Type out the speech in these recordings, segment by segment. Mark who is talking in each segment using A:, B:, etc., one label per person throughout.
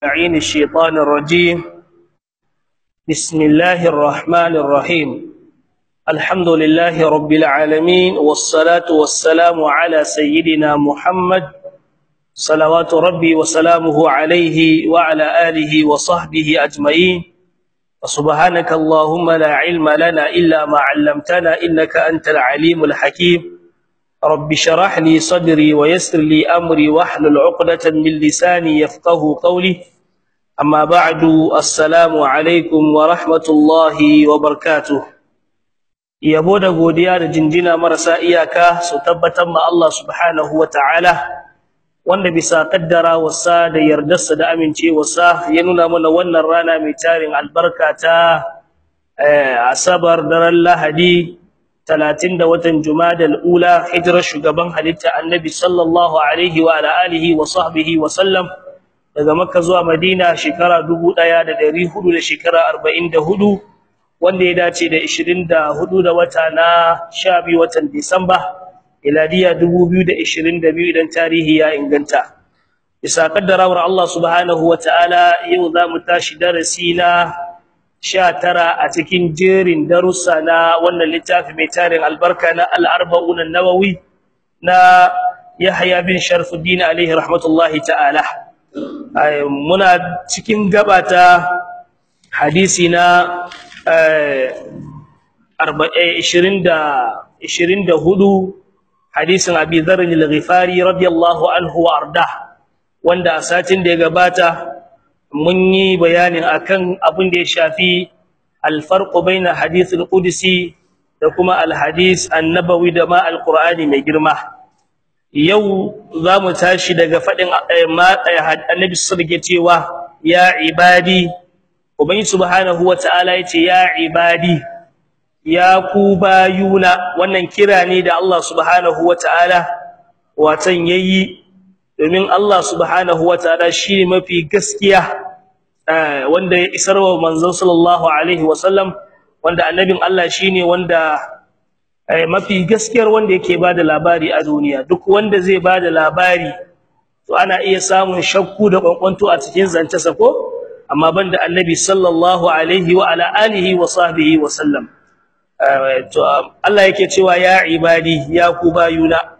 A: عين الشيطان الرجيم بسم الله الرحمن الرحيم الحمد لله رب العالمين والصلاة والسلام على سيدنا محمد صلوات ربي وسلامه عليه وعلى آله وصحبه أجمعين وسبحانك اللهم لا علم لنا إلا ما علمتنا إنك أنت العليم الحكيم رب شرح لي صدري ويسر لي أمري واحلل عقدة من لساني يفقه قولي أما بعد السلام عليكم ورحمة الله وبركاته yabo da godiya da jinjina marasa iyaka su tabbatar ma Allah subhanahu wataala wanda bisa kaddara wasa da yardarsa da amincewarsa ya nuna mana wannan rana mai tarin albarka ta asabar daren lahadi 30 da watan jumadal ula hijirar shugaban halitta annabi sallallahu alaihi wa ala alihi wa sahbihi wa sallam daga makka zuwa madina shekara 1400 da shekara 44 wanda ya dace da 24 da wata na 12 watan disamba miladiya 2022 idan tarihi ya inganta bisa kaddarawar Allah subhanahu wataala yau zamu tashi darasi na 19 a cikin jerin darussa na wannan littafi mai tarin albarka na al-arba'un an-nawawi na Yahya bin Sharfuddin alaihi rahmatullahi ta'ala muna cikin gabata hadisi na 24 hadisin Abi Dharr al-Ghifari radiyallahu anhu wa arda wanda a satin da ya gabata mun yi bayanin akan abin da ya shafi al-farq baina hadith al-qudsi da kuma al-hadith an-nabawi da ma al-Qur'ani mai girma yau zamu tashi daga fadin annabi sallallahu alaihi cewa ya ibadi ubangi subhanahu wataala yace ya ibadi ya ku bayuna wannan kira ne da Allah subhanahu wataala watan yayi domin Allah subhanahu wataala shi mafi gaskiya wanda ya isarwa manzon sallallahu alaihi wasallam wanda annabin Allah shine wanda mafi gaskiyar wanda yake bada labari a duniya duk wanda zai bada labari to ana iya samun shakku da kwankwanto a cikin zancensa ko amma banda annabi sallallahu alaihi wa ala alihi wa sahbihi wa sallam to Allah yake cewa ya ibadi ya ku bayuna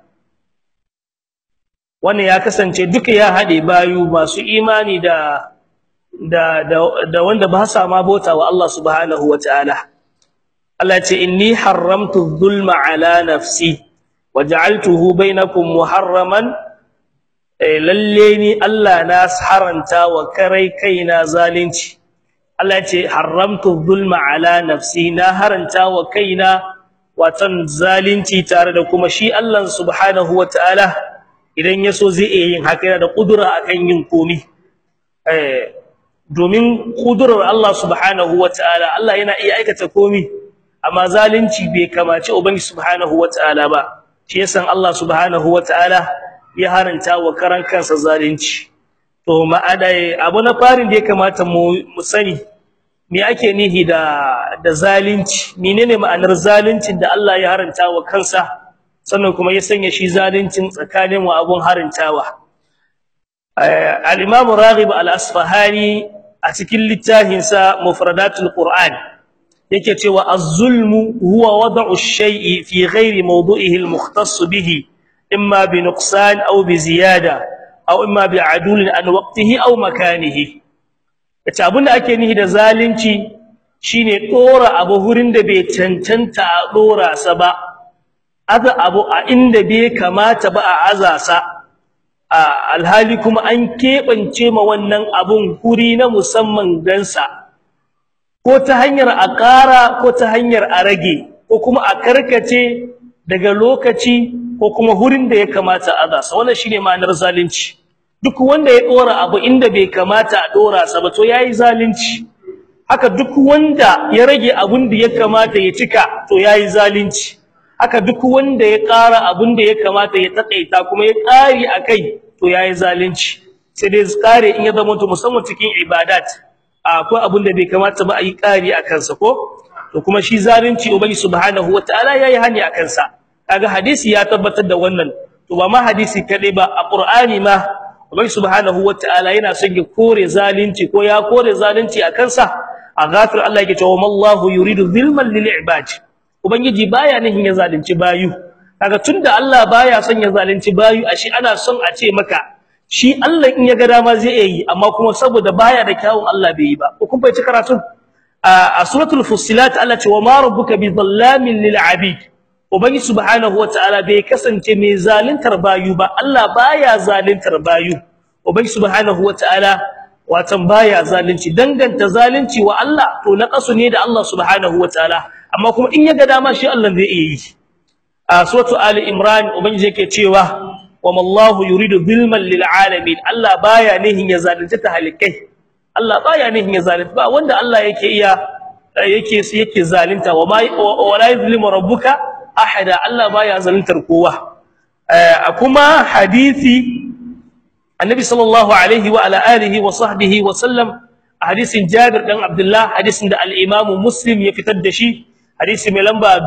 A: wannan ya kasance duka ya hade bayu masu imani da da da wanda ba sa ma bota wa Allah subhanahu wataala Allah ya ce inni haramtu dhulma ala nafsi waja'altuhu bainakum muharraman lalle ni Allah na haranta wa karai kaina zalunci Allah ya ce haramtu dhulma ala nafsi na haranta wa kaina watan zalunci tare da kuma shi Allah subhanahu wataala idan yaso zai iya yin haka yana da kudura akan yin komi eh domin kudurar Allah subhanahu wataala Allah yana iya aikata komi amma zalunci bai kamace ubangi subhanahu wataala ba shi yasan Allah subhanahu wataala ya haranta wa karan kansa zalunci to ma'adai abu na farin da ya kamata mu sani me ake nihi da da zalunci menene ma'anar zaluncin da Allah ya haranta wa kansa sannan kuma ya sanya shi zaluncin tsakanin wa abun harantawa al-imam raghib al-asfahani a cikin littafin sa mufradatul qur'an yake cewa az-zulmu huwa wad'u ash-shay'i fi ghairi mawdu'ihi al-mukhtass bihi imma bi nuqsan aw bi ziyada aw imma bi adul an waqtihi aw makanihi yace abinda ake nihi da zalunci shine dora abu hurin da bai cancanta a dora sa ba aza abu a inda bai kamata ba a azasa alhali kuma an kebance ma wannan abun huri na musamman gansa ko ta hanyar a ƙara ko ta hanyar a rage ko kuma a karkace daga lokaci ko kuma hurin da ya kamata a azasa wannan shine ma'anar zalunci duk wanda ya dora abu inda bai kamata a dora sa ba to yayi zalunci haka duk wanda ya rage abun da ya kamata ya cika to yayi zalunci haka duk wanda ya ƙara abun da ya kamata ya takaita kuma ya ƙari akai to yayi zalunci sai dai ƙare in ya zama to musamman cikin ibadat akwai abun da bai kamata ba a yi ƙari akan sa ko to kuma shi zalunci ubangi subhanahu wataala yayi hani akan sa kaga hadisi ya tabbatar da wannan to ba ma hadisi kadai ba a qur'ani ma Allah subhanahu wataala yana son ya kore zalunci ko ya kore zalunci a kansa a ghafir Allah yake cewa mallahu yuridu zulman lil ibad ubangiji baya nihin ya zalunci bayu kaga tunda Allah baya son ya zalunci bayu ashe ana son a ce maka shi Allah in ya ga dama zai yi amma kuma saboda baya da kyawun Allah bai yi ba ko kun fahimci karatun a suratul fussilat Allah ce wa ma rabbuka bi dhallamin lil abid ubangi subhanahu wataala bai kasance mai zaluntar bayu ba Allah baya zaluntar bayu ubangi subhanahu wataala watan baya zalunci danganta zalunci wa Allah to naqasu ne da Allah subhanahu wataala amma kuma in ya ga dama shi Allah zai iya yi a suratul ali imran ubangi yake cewa wama Allahu yuridu zulman lil alamin Allah baya nihin ya zalunta ta halikai Allah baya nihin ya zalunta ba wanda Allah yake iya yake yake zalunta wama wala yuzlimu rabbuka ahada Allah baya zaluntar kowa kuma hadisi annabi sallallahu alaihi wa ala alihi wa sahbihi wa sallam hadisin Jabir dan Abdullah hadisin da al-Imam Muslim ya fitar da shi hadisi mai lamba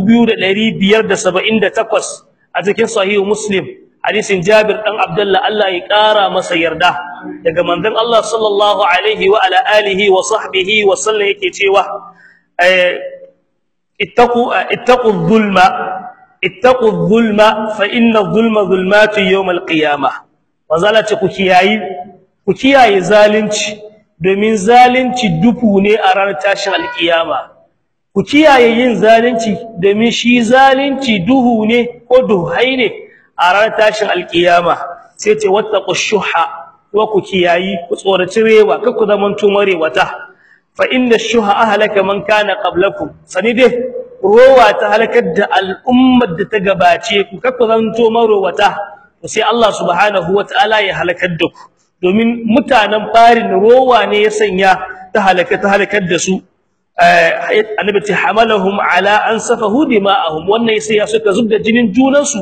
A: 2578 a cikin sahihu Muslim hadisin Jabir dan Abdullah Allah ya kara masa yarda daga manzon Allah sallallahu alaihi wa ala alihi wa sahbihi wa sallam yake cewa ittaqu ittaqu dhulma ittaqu dhulma fa inna dhulma dhulmatu yawm al-qiyamah wazalati ku kiyayi ku kiyaye zalunci domin zalunci dufu ne a ranar tashin alkiyama ku kiyaye yin zalunci domin shi zalunci duhu ne ko duhai ne a ranar tashin alkiyama sai ce wattaqu shuha wa ku kiyayi ku tsoraci rewa kar ku zaman tumarewata fa inna shuha ahlaka man kana qablakum sani dai rowa ta halakar da al'ummar da ta gabace ku kar ku zaman tumarewata to sai Allah subhanahu wataala ya halakar da ku domin mutanen farin rowa ne ya sanya ta halaka ta halakar da su annabi ta hamalahum ala an safahu dima'ahum wannan sai ya suka zubda jinin junansu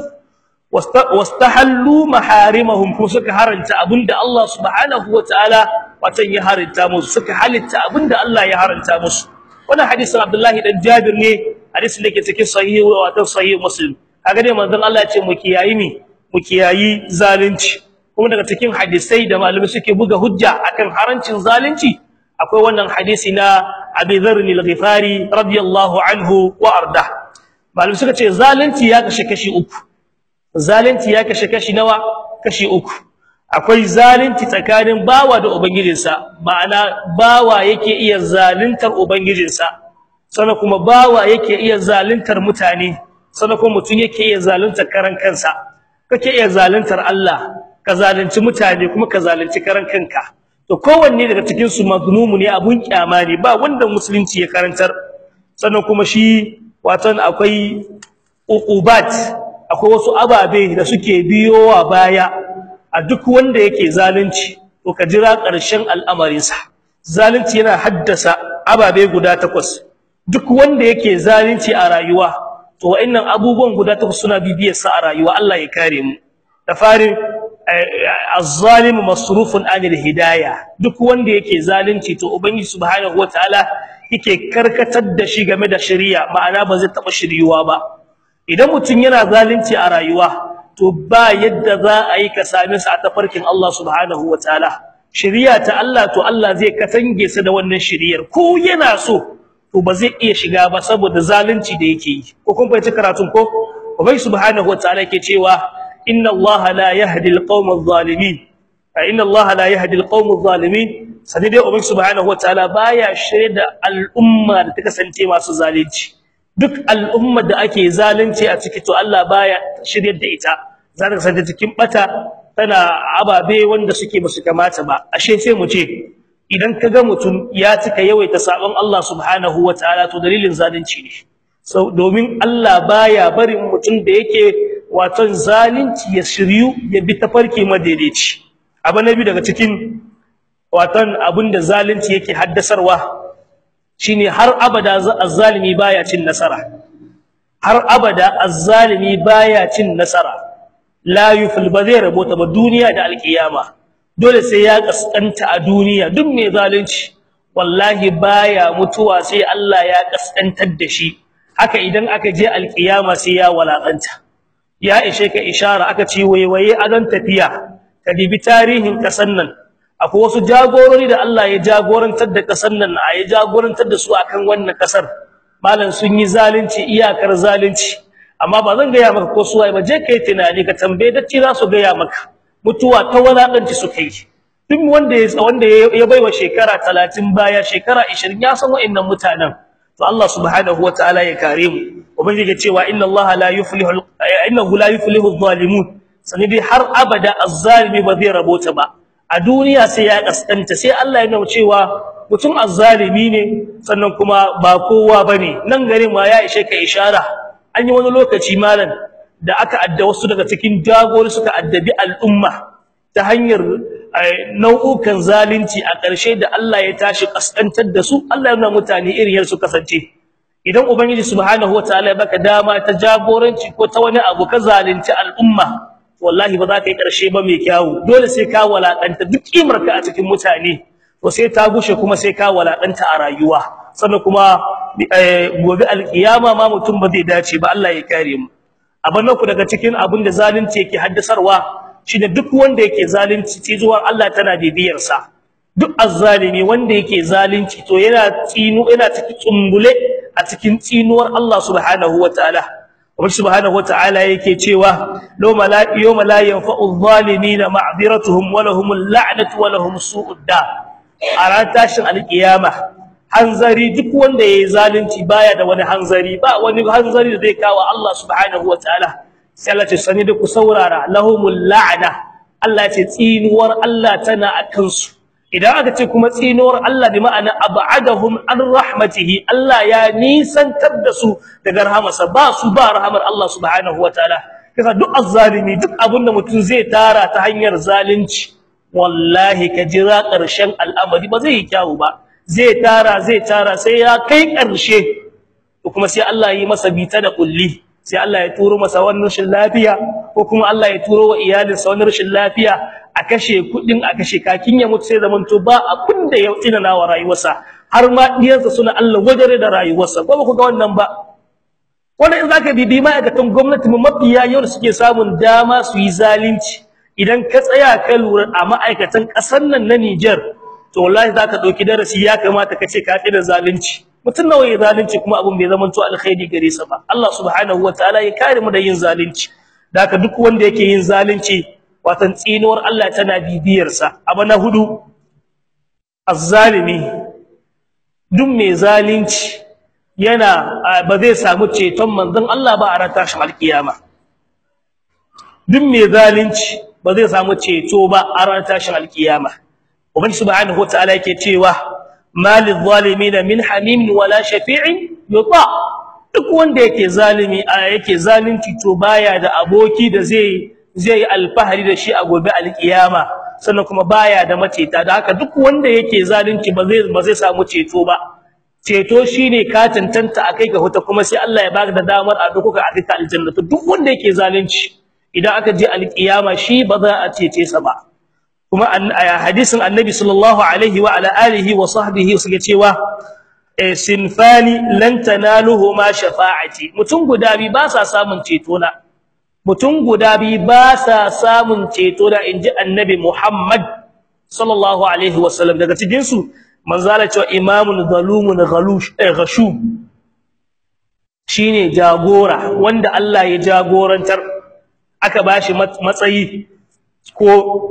A: wastahallu maharimahum kuma suka haranta abinda Allah subhanahu wataala watan ya haranta musu suka halitta abinda Allah ya haranta musu wannan hadisin Abdullah dan Jabir ne hadisin da ke cikin sahih wato sahih Muslim kaga dai manzon Allah ya ce mu kiyayi mi mu kiyayi zalunci kuma daga cikin hadisai da malamai suke buga hujja akan harancin zalunci akwai wannan hadisi na Abi Dharr al-Ghifari radiyallahu anhu wa arda malamai suka ce zalunci ya kashe kashi uku zalunci ya kashe kashi nawa kashi uku akwai zalunci tsakanin bawa da ubangijinsa ma'ana bawa yake iya zaluntar ubangijinsa sannan kuma bawa yake iya zaluntar mutane sannan kuma mutum yake iya zaluntar karan kansa kake iya zaluntar Allah ka zalunci mutane kuma ka zalunci karan kanka to kowanne daga cikin su mazlumu ne abun kyama ne ba wanda musulunci ya karantar sannan kuma shi watan akwai uqubat akwai wasu ababe da suke biyowa baya a duk wanda yake zalunci to ka jira ƙarshen al'amarinsa zalunci yana haddasa ababe guda takwas duk wanda yake zalunci a rayuwa to wa'annan abubuwan guda takwas suna bibiyar sa a rayuwa Allah ya kare mu da farin az-zalim masrufun anil hidayah duk wanda yake zalunci to ubangiji subhanahu wataala yake karkatar da shi game da shari'a ma'ana ba zai taba shiriyuwa ba idan mutum yana zalunci a rayuwa to ba yadda za a yi ka same sa a tafarkin Allah subhanahu wataala shari'a ta Allah to Allah zai katange sa da wannan shari'ar ko yana so to ba zai iya shiga ba saboda zalunci da yake yi ko kun fahimci karatun ko ubai subhanahu wataala yake cewa inna allaha la yahdi alqawma adh-dhalimin inna allaha la yahdi alqawma adh-dhalimin sani dai ubai subhanahu wataala baya shirye da al'umma da ta kasance masu zalunci duk al'umma da ake zalunci a ciki to Allah baya shirye da ita za ta kasance cikin bata tana ababe wanda suke basu kamata ba ashe sai mu ce idan kaga mutum ya cika yawaita sabon Allah subhanahu wataala to dalilin zalunci ne so domin Allah baya barin mutum da yake waton zalunci ya shiryu ya bi tafarki madaidaici abu nabi daga cikin waton abinda zalunci yake haddasarwa shine har abada azzalimi baya cin nasara har abada azzalimi baya cin nasara la yufil bazai rabota ba duniya da alkiyama dole sai ya kaskanta a duniya duk mai zalunci wallahi baya mutuwa sai Allah ya kaskantar da shi haka idan aka je alkiyama sai ya walakanta ya ishe ka ishara aka ce waiwaye adan tafiya ka dibi tarihin kasan nan akwai wasu jagorori da Allah ya jagorantar da kasan nan a ya jagorantar da su akan wannan kasar malam sun yi zalunci iyakar zalunci amma ba zan gaya maka ko suwaye ba je kai tunani ka tambaye dacci za su gaya maka mutuwa ta walakanci su kai duk wanda ya wanda ya baiwa shekara 30 baya shekara 20 ya san wa'annan mutanen to Allah subhanahu wataala ya kare mu ubangiji cewa inna Allah la yuflihu innahu la yuflihu adh-dhalimun sanidi har abada az-zalimi ba zai rabota ba a duniya sai ya kaskanta sai Allah ya nuna cewa mutum az-zalimi ne sannan kuma ba kowa bane nan gare ma ya ishe ka ishara an yi wani lokaci malam da aka adda wasu daga cikin jagori suka addabi al'umma ta hanyar nau'ukan zalunci a ƙarshe da Allah ya tashi kaskantar da su Allah ya nuna mutane irin yar su kasance idan ubangiji subhanahu wataala ya baka dama ta jagoranci ko ta wani abu ka zalunci al'umma wallahi ba za ka yi ƙarshe ba mai kyawu dole sai ka walakanta duk kimar ka a cikin mutane to sai ta gushe kuma sai ka walakanta a rayuwa sannan kuma gobe alkiyama ma mutum ba zai dace ba Allah ya kare mu abin ku daga cikin abin da zalunci yake haddasarwa shine duk wanda yake zalunci cizuwar Allah tana bibiyar sa duk azzalimi wanda yake zalunci to yana tsinu yana cikin tsumbule a cikin tsinuwar Allah subhanahu wataala Ubangiji subhanahu wataala yake cewa law mala yawma la yanfa'u adh-dhalimina ma'dhiratuhum wa lahumul la'natu wa lahum su'ud da a ran tashin alkiyama hanzari duk wanda yayi zalunci baya da wani hanzari ba wani hanzari da zai kawo Allah subhanahu wataala sai Allah ce sani da ku saurara lahumul la'na Allah ce tsinuwar Allah tana akan su idan aka ce kuma tsinuwar Allah bi ma'ana ab'adahum an rahmatihi Allah ya nisantar da su daga rahamarsa ba su ba rahamar Allah subhanahu wataala kaga duk azzalimi duk abinda mutum zai tara ta hanyar zalunci wallahi ka jira ƙarshen al'amari ba zai yi kyawu ba zai tara zai tara sai ya kai ƙarshe kuma sai Allah yi masa bita da kulli sai Allah ya turo masa wannan rashin lafiya ko kuma Allah ya turo wa iyalinsa wannan rashin lafiya a kashe kudin a kashe kakin ya mutu sai zaman to ba abin da ya tsinana wa rayuwarsa har ma diyansa suna Allah wajare da rayuwarsa ko ba ku ga wannan ba wannan in zaka bibi ma'aikatan gwamnati mu mafiya yau suke samun dama su yi zalunci idan ka tsaya ka lura a ma'aikatan kasar nan na Niger to wallahi zaka dauki darasi ya kamata ka ce ka tsira zalunci mutun nawa ya zalunci kuma abun bai zama to alkhairi gare sa ba Allah subhanahu wataala ya kare mu da yin zalunci da haka duk wanda yake yin zalunci watan tsinuwar Allah tana bibiyar sa abu na hudu azzalimi duk mai zalunci yana ba zai samu ceton manzon Allah ba a ran tashin alkiyama duk mai zalunci ba zai samu ceto ba a ran tashin alkiyama ubangi subhanahu wataala yake cewa malil zalimin min hamim wala shafi'in yuta duk wanda yake zalimi yake zalunci to baya da aboki da zai zai alfahari da shi a gobe alkiyama sannan kuma baya da maceta da haka duk wanda yake zalunci ba zai ba zai samu ceto ba ceto shine ka tantanta akai ga huta kuma sai Allah ya baka da damar a duka akai ka aljanna to duk wanda yake zalunci idan aka je alkiyama shi ba za a cece sa ba kuma hadisin annabi sallallahu alaihi wa ala alihi wa sahbihi suke cewa sinfani lan tanaluhuma shafa'ati mutum guda bi ba sa samun ceto na mutum guda bi ba sa samun ceto da inji annabi Muhammad sallallahu alaihi wasallam daga cikin su manzala cewa imamun zalumun ghalush eh ghashum shine jagora wanda Allah ya jagorantar aka bashi matsayi ko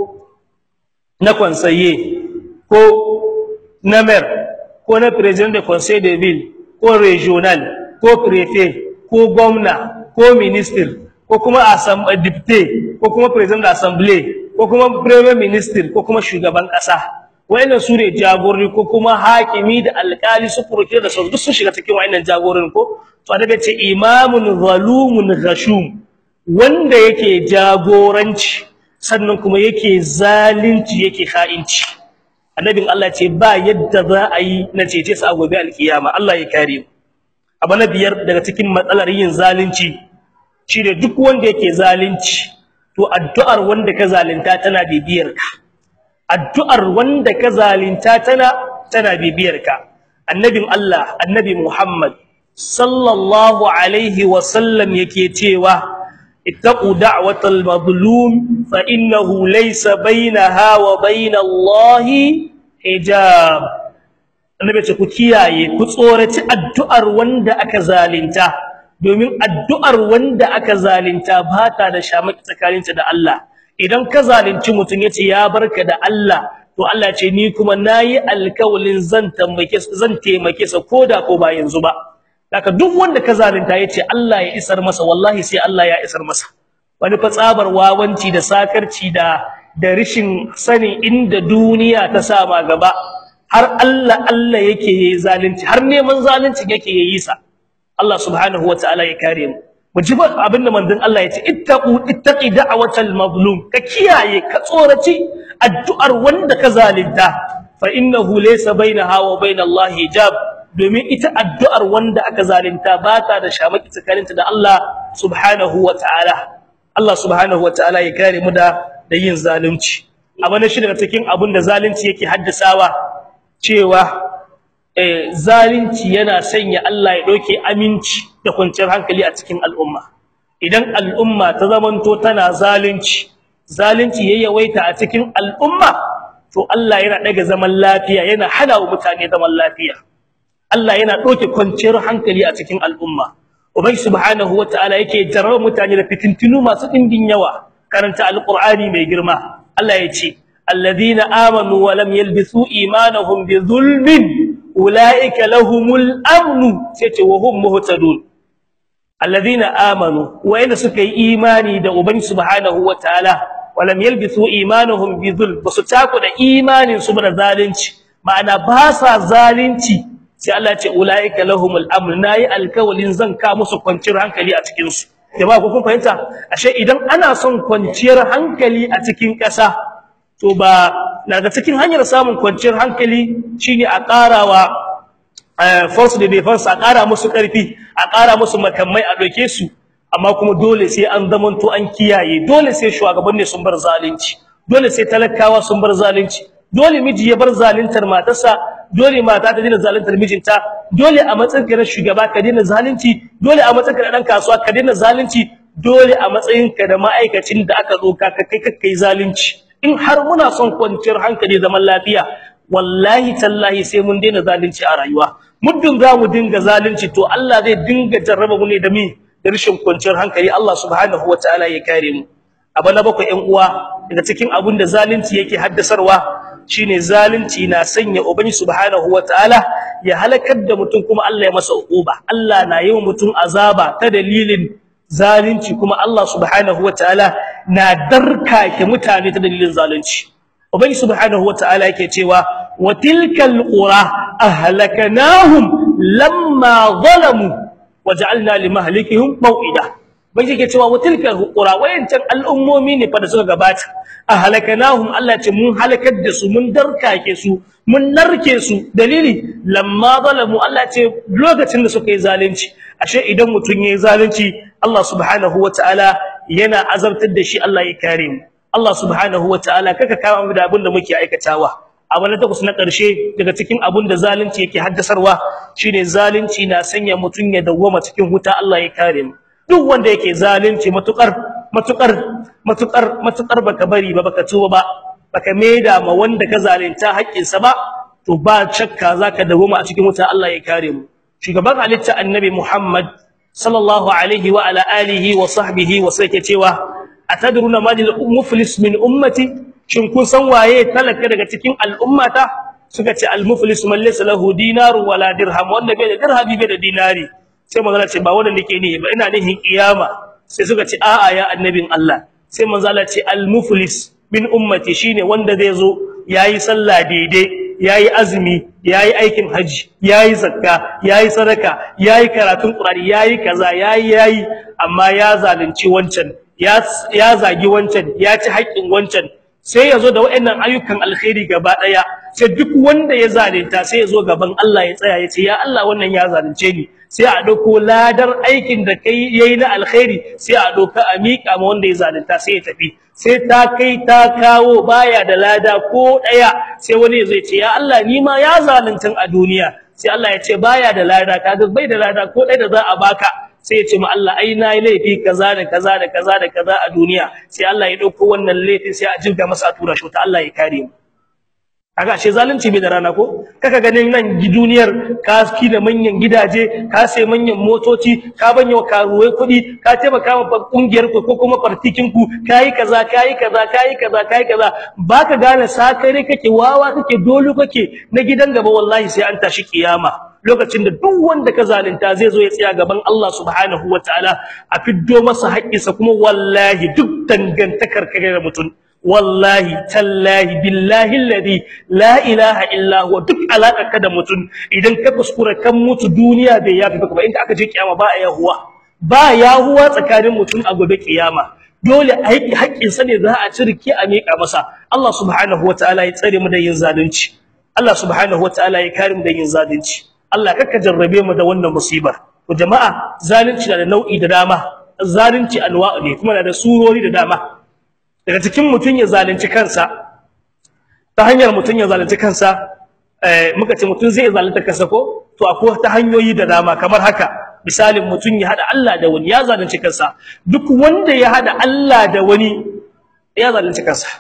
A: na conseiller ko na maire ko na president de conseil de ville ko regional ko préfet ko gwamna ko minister ko kuma assemblée député ko kuma president d'assemblée ko kuma premier minister ko kuma shugaban kasa wayannan su ne jagorori ko kuma hakimi da alkali su furuke da su duk su shiga cikin wayannan jagororin ko to daga ce imamun zalumun ghashum wanda yake jagoranci sannan kuma yake zalunci yake kha'inci annabin Allah ce ba yadda za a yi na cece su a gobe alkiyama Allah ya kare mu abu na biyar daga cikin matsalar yin zalunci shine duk wanda yake zalunci to addu'ar wanda ka zalunta tana bibiyar ka addu'ar wanda ka zalunta tana tana bibiyar ka annabin Allah annabi Muhammad sallallahu alaihi wa sallam yake cewa ittaqu da'watal mazlum fa innahu laysa bainaha wa bainallahi hijab annabi ce ku kiyaye ku tsoraci addu'ar wanda aka zalunta domin addu'ar wanda aka zalunta ba ta da shamaki tsakaninta da Allah idan ka zalunci mutum yace ya barka da Allah to Allah ce ni kuma nayi alkawalin zan taimake zan taimake sa koda ko ba yanzu ba haka duk wanda ka zalunta yace Allah ya isar masa wallahi sai Allah ya isar masa wani fa tsabar wawanci da sakarci da da rishin sanin inda duniya ta sama gaba har Allah Allah yake yi zalunci har neman zalunci yake yi sa Allah subhanahu wataala ya kare mu mu ji abinda manzon Allah ya ce ittaqu ittaqi da'watal mazlum ka kiyaye ka tsoraci addu'ar wanda ka zalunta fa innahu laysa bainaha wa bainallahi hijab domin ita addu'ar wanda aka zalunta ba ta da shamaki tsakaninta da Allah subhanahu wataala Allah subhanahu wataala ya kare mu da da yin zalunci abana shi daga cikin abin da zalunci yake haddasawa cewa eh zalunci yana sanya Allah ya dauke aminci da kwanciyar hankali a cikin al'umma idan al'umma ta zamanto tana zalunci zalunci yayyawaita a cikin al'umma to Allah yana daga zaman lafiya yana hana wa mutane zaman lafiya Allah yana dauke kwanciyar hankali a cikin al'umma ubai subhanahu wataala yake jarraba mutane da fitintunu masu dimbin yawa karanta alqur'ani mai girma Allah ya ce الذين آمنوا ولم يلبسوا إيمانهم بظلم أولئك لهم الأمن وهم مهتدون الذين آمنوا وإن سكي إيماني دا أبن سبحانه وتعالى ولم يلبسوا إيمانهم بظلم وستاكو دا إيمان سبنا ذالنش معنى باسا ذالنش sai Allah ce ulaika lahumul amn nayi alkawalin zan ka musu kwanciyar hankali a cikin su jama'a ku kun fahimta ashe idan ana son kwanciyar hankali a cikin ƙasa to ba daga cikin hanyar samun kwanciyar hankali shine a karawa force de defense a kara musu karfi a kara musu makamai a doke su amma kuma dole sai an zamanto an kiyaye dole sai shugabanni sun bar zalunci dole sai talakawa sun bar zalunci dole miji ya bar zaluntar matarsa dole mata ta dina zaluntar mijinta dole a matsayin ka na shugaba ka dina zalunci dole a matsayin ka na dan kasuwa ka dina zalunci dole a matsayin ka da ma'aikacin da aka zo ka kai kai zalunci in har muna son kwanciyar hankali zaman lafiya wallahi tallahi sai mun daina zalunci a rayuwa muddin za mu dinga zalunci to Allah zai dinga jarraba mu ne da mi da rashin kwanciyar hankali Allah subhanahu wataala ya kare mu abu na bakwai ƴan uwa daga cikin abun da zalunci yake haddasarwa shine zalunci na sanya ubangi subhanahu wataala ya halakar da mutum kuma Allah ya masa uquba Allah na yi wa mutum azaba ta dalilin zalunci kuma Allah subhanahu wataala na darkake mutane ta dalilin zalunci ubangi subhanahu wataala yake cewa wa tilkal qura ahlaknahum lamma zalamu waja'alna limahlikihim maw'ida bai yake cewa wa tilkal qura wayancan al'ummomi ne fa da suka gabata ahlaknahum Allah ce mun halakar da su mun darkake su mun narke su dalili lamma zalamu Allah ce lokacin da suka yi zalunci ashe idan mutun yayi zalunci Allah subhanahu wataala yana azabtar da shi Allah ya kare mu Allah subhanahu wataala kaka kama mu da abin da muke aikatawa abu na takwas na ƙarshe daga cikin abin da zalunci yake haddasarwa shine zalunci na sanya mutun ya dawwama cikin huta Allah ya kare mu duk wanda yake zalunci matukar matukar matukar matukar baka bari ba baka tuba ba baka maida ma wanda ka zalunta haƙƙinsa ba to ba shakka zaka dawwama a cikin huta Allah ya kare mu shugaban halitta annabi Muhammad sallallahu alaihi wa ala alihi wa sahbihi wa sai cewa atadruna madil muflis min ummati shin kun san waye talaka daga cikin al'ummata suka ce al muflis man laysa lahu dinaru wala dirham wanda bai da dirhami bai da dinari sai manzo ce ba wanda nake ne ba ina nihin kiyama sai suka ce a'a ya annabin Allah sai manzo ce al muflis min ummati shine wanda zai zo yayi sallah daidai yayi azumi yayi aikin haji yayi zakka yayi sadaka yayi karatun qur'ani yayi kaza yayi yayi amma ya zalunci wancan ya ya zagi wancan ya ci haƙin wancan sai yazo da wayannan ayyukan alkhairi gaba daya sai duk wanda ya zalunta sai yazo gaban Allah ya tsaya ya ce ya Allah wannan ya zalunce ni sai a dauko ladar aikin da kai yayi na alkhairi sai a doka a miƙa ma wanda ya zalunta sai ya tafi sai ta kai ta kawo baya da lada ko daya sai wani zai ce ya Allah ni ma ya zaluntun a duniya sai Allah ya ce baya da lada kaga bai da lada ko daya da za a baka sai ya ce ma Allah ai nayi laifi kaza da kaza da kaza da kaza a duniya sai Allah ya dauko wannan laifin sai a jirga masa a tura shi ta Allah ya kare mu kaga ashe zalunci bai da rana ko kaka ganin nan duniyar ka da manyan gidaje ka sai manyan motoci ka banya wa karuwai kuɗi ka taimaka wa kungiyar ku ko kuma partikin ku kai kaza kai kaza kai kaza kai kaza baka gane sakare kake wawa kake dolu kake na gidan gaba wallahi sai an tashi kiyama lokacin da duk wanda ka zalunta zai zo ya tsaya gaban Allah subhanahu wataala a fiddo masa haƙƙinsa kuma wallahi duk dangantakar kare da mutum wallahi tallahi billahi alladhi la ilaha illa huwa duk alakarka da mutum idan ka kuskura kan mutu duniya bai yafi baka ba inda aka je kiyama ba a yahuwa ba yahuwa tsakanin mutum a gobe kiyama dole aiki haƙƙin sa ne za a cirki a miƙa masa Allah subhanahu wataala ya tsare mu da yin zalunci Allah subhanahu wataala ya kare mu da yin zalunci Allah kakka jarrabe mu da wannan musibar to jama'a zalunci na da nau'i da dama zalunci anwa'u ne kuma na da surori da dama daga cikin mutun ya zalunci kansa ta hanyar mutun ya zalunci kansa eh muka ce mutun zai zalunta kansa ko to akwai ta hanyoyi da dama kamar haka misalin mutun ya hada Allah da wani ya zalunci kansa duk wanda ya hada Allah da wani ya zalunci kansa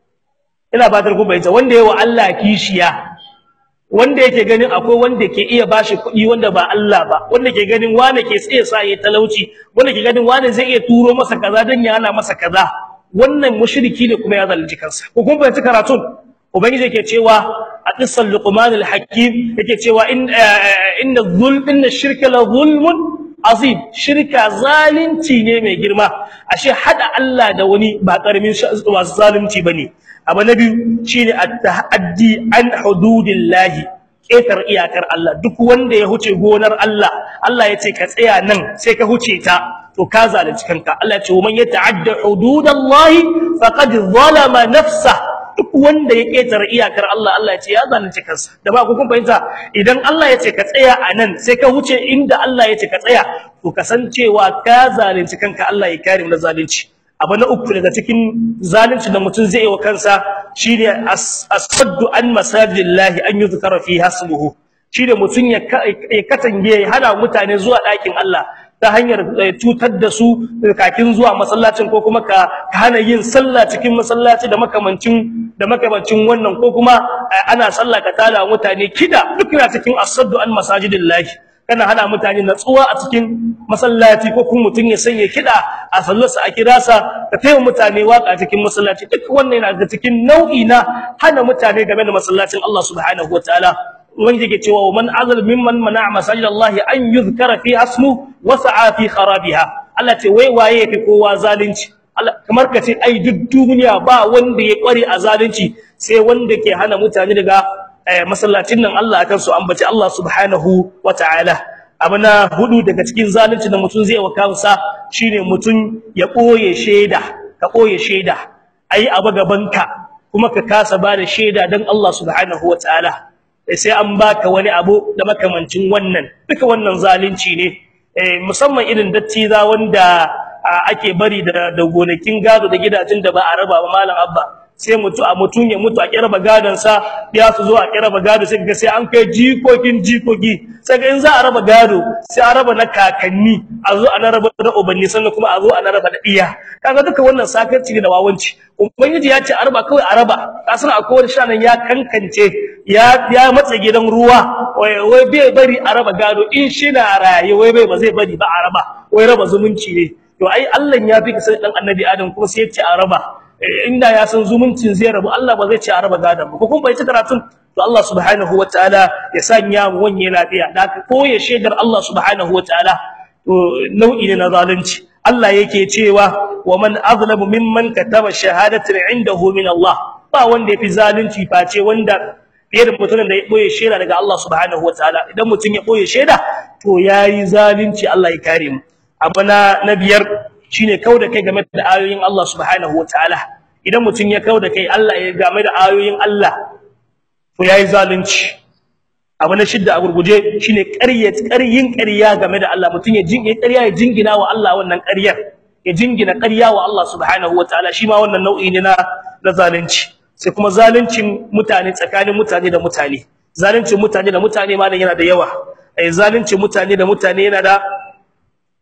A: ina ba ku bayyana wanda yawa Allah kishiya wanda yake ganin akwai wanda ke iya bashi kuɗi wanda ba Allah ba wanda ke ganin wane ke tsaye sa yayi talauci wanda ke ganin wane zai iya turo masa kaza dan ya hana masa kaza wannan mushriki ne kuma ya zalunci kansa ko kun fahimci karatun ubangiji yake cewa a qissal luqman al-hakim yake cewa in inna dhulm inna shirka la zulmun azim shirka zalunci ne mai girma ashe hada Allah da wani ba karamin zalunci bane abu na biyu shine at-ta'addi an hududillahi ketar iyakar Allah duk wanda ya huce gonar Allah Allah yace ka tsaya nan sai ka huce ta to ka zalunci kanka Allah yace man yata'adda hududallahi faqad zalama nafsa duk wanda ya ketar iyakar Allah Allah yace ya zalunci kansa da ba ku kun fahimta idan Allah yace ka tsaya a nan sai ka huce inda Allah yace ka tsaya to kasancewa ka zalunci kanka Allah ya kare mu da zalunci abu na uku daga cikin zalunci da mutum zai yi wa kansa shine as-saddu an masajidillahi an yuzkara fi hasbuhu shine mutum ya katange ya hana mutane zuwa ɗakin Allah ta hanyar cutar da su kakin zuwa masallacin ko kuma ka hana yin sallah cikin masallaci da makamancin da makamancin wannan ko kuma ana sallah ka tada mutane kida duk yana cikin as-saddu an masajidillahi kana hana mutane natsuwa a cikin masallaci ko kuma mutun ya sanya kida a sallarsa a kirasa ka taya mutane waka cikin masallaci duk wannan yana da cikin nau'i na hana mutane game da masallacin Allah subhanahu wataala wanda yake cewa man azal mimman mana masallallahi an yuzkara fi asmu wa sa'a fi kharabiha Allah ce wai waye yafi kowa zalunci kamar kace ai duk duniya ba wanda ya kware a zalunci sai wanda ke hana mutane daga masallacin nan Allah akan su ambaci Allah subhanahu wataala abuna hudu daga cikin zalunci da mutun zai wa kansa shine mutun ya boye sheda ka boye sheda ayi abu gabanka kuma ka kasa ba da sheda dan Allah subhanahu wataala sai an baka wani abu da makamancin wannan duka wannan zalunci ne musamman irin dattiza wanda ake bari da gonakin gado da gidajen da ba a raba ba malam abba sai mutu a mutun ya mutu a kiraba gadon sa ya su zo a kiraba gado sai ga sai an kai jikokin jikoki sai ga in za a raba gado sai a raba na kakanni a zo a raba da ubanni sannan kuma a zo a raba da iya kaga duka wannan sakarci ne da wawanci ubangiji ya ce a raba kawai a raba kasan akwai wani shanan ya kankance ya ya matsa gidan ruwa wai wai bai bari a raba gado in shi na raye wai bai ba zai bari ba a raba wai raba zumunci ne to ai Allah ya fi sai dan annabi Adam kuma sai ya ce a raba inda ya san zumuncin zai rabu Allah ba zai ce a raba gadan ba ko kun bai ci karatun to Allah subhanahu wataala ya sanya mu wanye lafiya da ka koye shedar Allah subhanahu wataala to nau'i ne na zalunci Allah yake cewa wa man azlamu mimman kataba shahadatan indahu min Allah ba wanda yafi zalunci face wanda fiye da mutumin da ya boye sheda daga Allah subhanahu wataala idan mutum ya boye sheda to yayi zalunci Allah ya kare mu abu na biyar shine kauda kai game da ayoyin Allah subhanahu wataala idan mutun ya kauda kai Allah ya game da ayoyin Allah to yayi zalunci abu na shidda a gurguje shine ƙaryat ƙaryin ƙarya game da Allah mutun ya jinge ƙarya ya jingina wa Allah wannan ƙaryar ya jingina ƙarya wa Allah subhanahu wataala shi ma wannan nau'i ne na na zalunci sai kuma zaluncin mutane tsakanin mutane da mutane zaluncin mutane da mutane ma yana da yawa eh zaluncin mutane da mutane yana da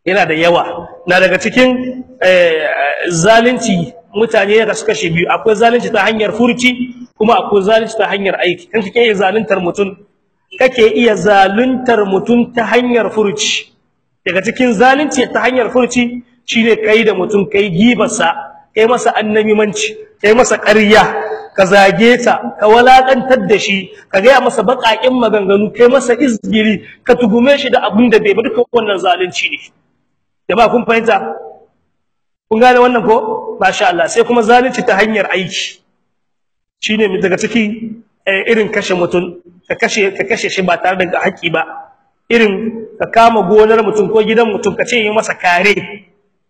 A: yana da yawa na daga cikin zalunci mutane da suka shi biyu akwai zalunci ta hanyar furci kuma akwai zalunci ta hanyar aiki kan kake iya zaluntar mutum kake iya zaluntar mutum ta hanyar furci daga cikin zalunci ta hanyar furci shine kai da mutum kai gibarsa kai masa annabimanci kai masa ƙarya ka zage ta ka walakantar da shi ka gaya masa baƙaƙen maganganu kai masa izgiri ka tugume shi da abin da bai ba duka wannan zalunci ne jama'a kun fahimta kun gane wannan ko masha Allah sai kuma zalunci ta hanyar aiki shine daga ciki irin kashe mutum ka kashe ka kashe shi ba tare da haƙi ba irin ka kama gonar mutum ko gidan mutum ka ce yi masa kare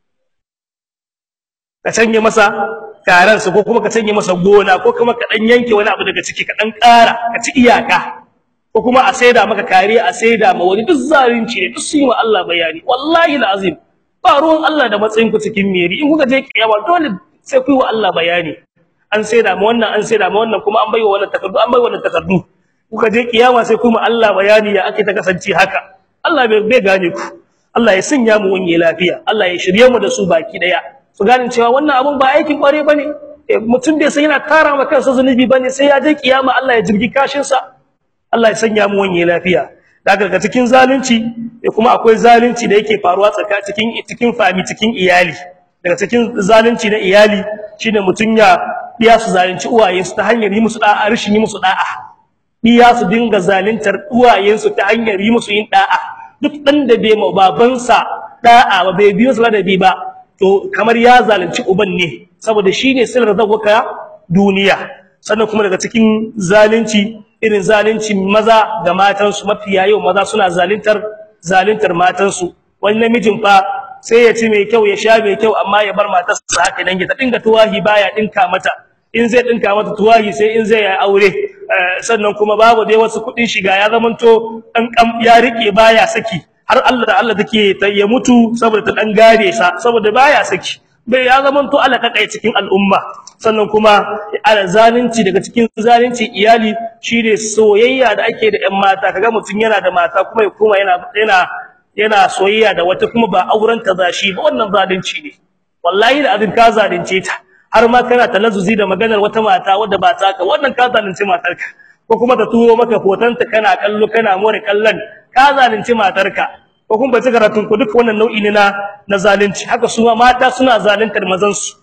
A: ka canje masa karan su ko kuma ka canje masa gona ko kuma ka dan yanke wani abu daga ciki ka dan ƙara ka ci iyaka ko kuma a saida maka kare a saida ma wani duk zalunci ne duk su yi wa Allah bayani wallahi alazim ba ruwan Allah da matsayin ku cikin meri in kuka je kiyama dole sai ku yi wa Allah bayani an saida ma wannan an saida ma wannan kuma an baiwa wannan takardu an baiwa wannan takardu kuka je kiyama sai ku ma Allah bayani ya ake ta kasance haka Allah bai bai gane ku Allah ya sanya mu wani lafiya Allah ya shirye mu da su baki daya su gane cewa wannan abun ba aikin kware bane mutum bai san yana tara ma kansa zunubi bane sai ya je kiyama Allah ya jirgi kashin sa Allah ya sanya mu wani lafiya daga ga cikin zalunci kuma akwai zalunci da yake faruwa tsaka cikin cikin fami cikin iyali daga cikin zalunci na iyali shine mutun ya diya su zalunci uwaye su ta hanyar yi musu da'a rishin yi musu da'a diya su dinga zaluntar uwayen su ta hanyar yi musu yin da'a duk dan da bai ma babansa da'a ba bai biyo su ladabi ba to kamar ya zalunci uban ne saboda shine sirrin zawaka duniya sannan kuma daga cikin zalunci irin zalunci maza ga matansu mafiya yau maza suna zaluntar zaluntar matansu wani namijin fa sai ya ci mai kyau ya sha mai kyau amma ya bar matarsa haka nan ya ta dinga tuwahi baya dinka mata in zai dinka mata tuwahi sai in zai yi aure sannan kuma babu dai wasu kudin shiga ya zamanto dan ya rike baya saki har Allah da Allah take ya mutu saboda ta dan gare sa saboda baya saki bai ya zaman to Allah kakai cikin al'umma sannan kuma ala zalunci daga cikin zalunci iyali shine soyayya da ake da ƴan mata kaga mutun yana da mata kuma ya kuma yana yana yana soyayya da wata kuma ba auren ta zashi ba wannan zalunci ne wallahi da azin ka zalunce ta har ma kana talazzuzi da maganar wata mata wadda ba ta ka wannan ka zalunci matarka ko kuma ta turo maka hotonta kana kallo kana more kallon ka zalunci matarka ko kuma bace karatun ku duk wannan nau'i ne na na zalunci haka su mata suna zaluntar mazan su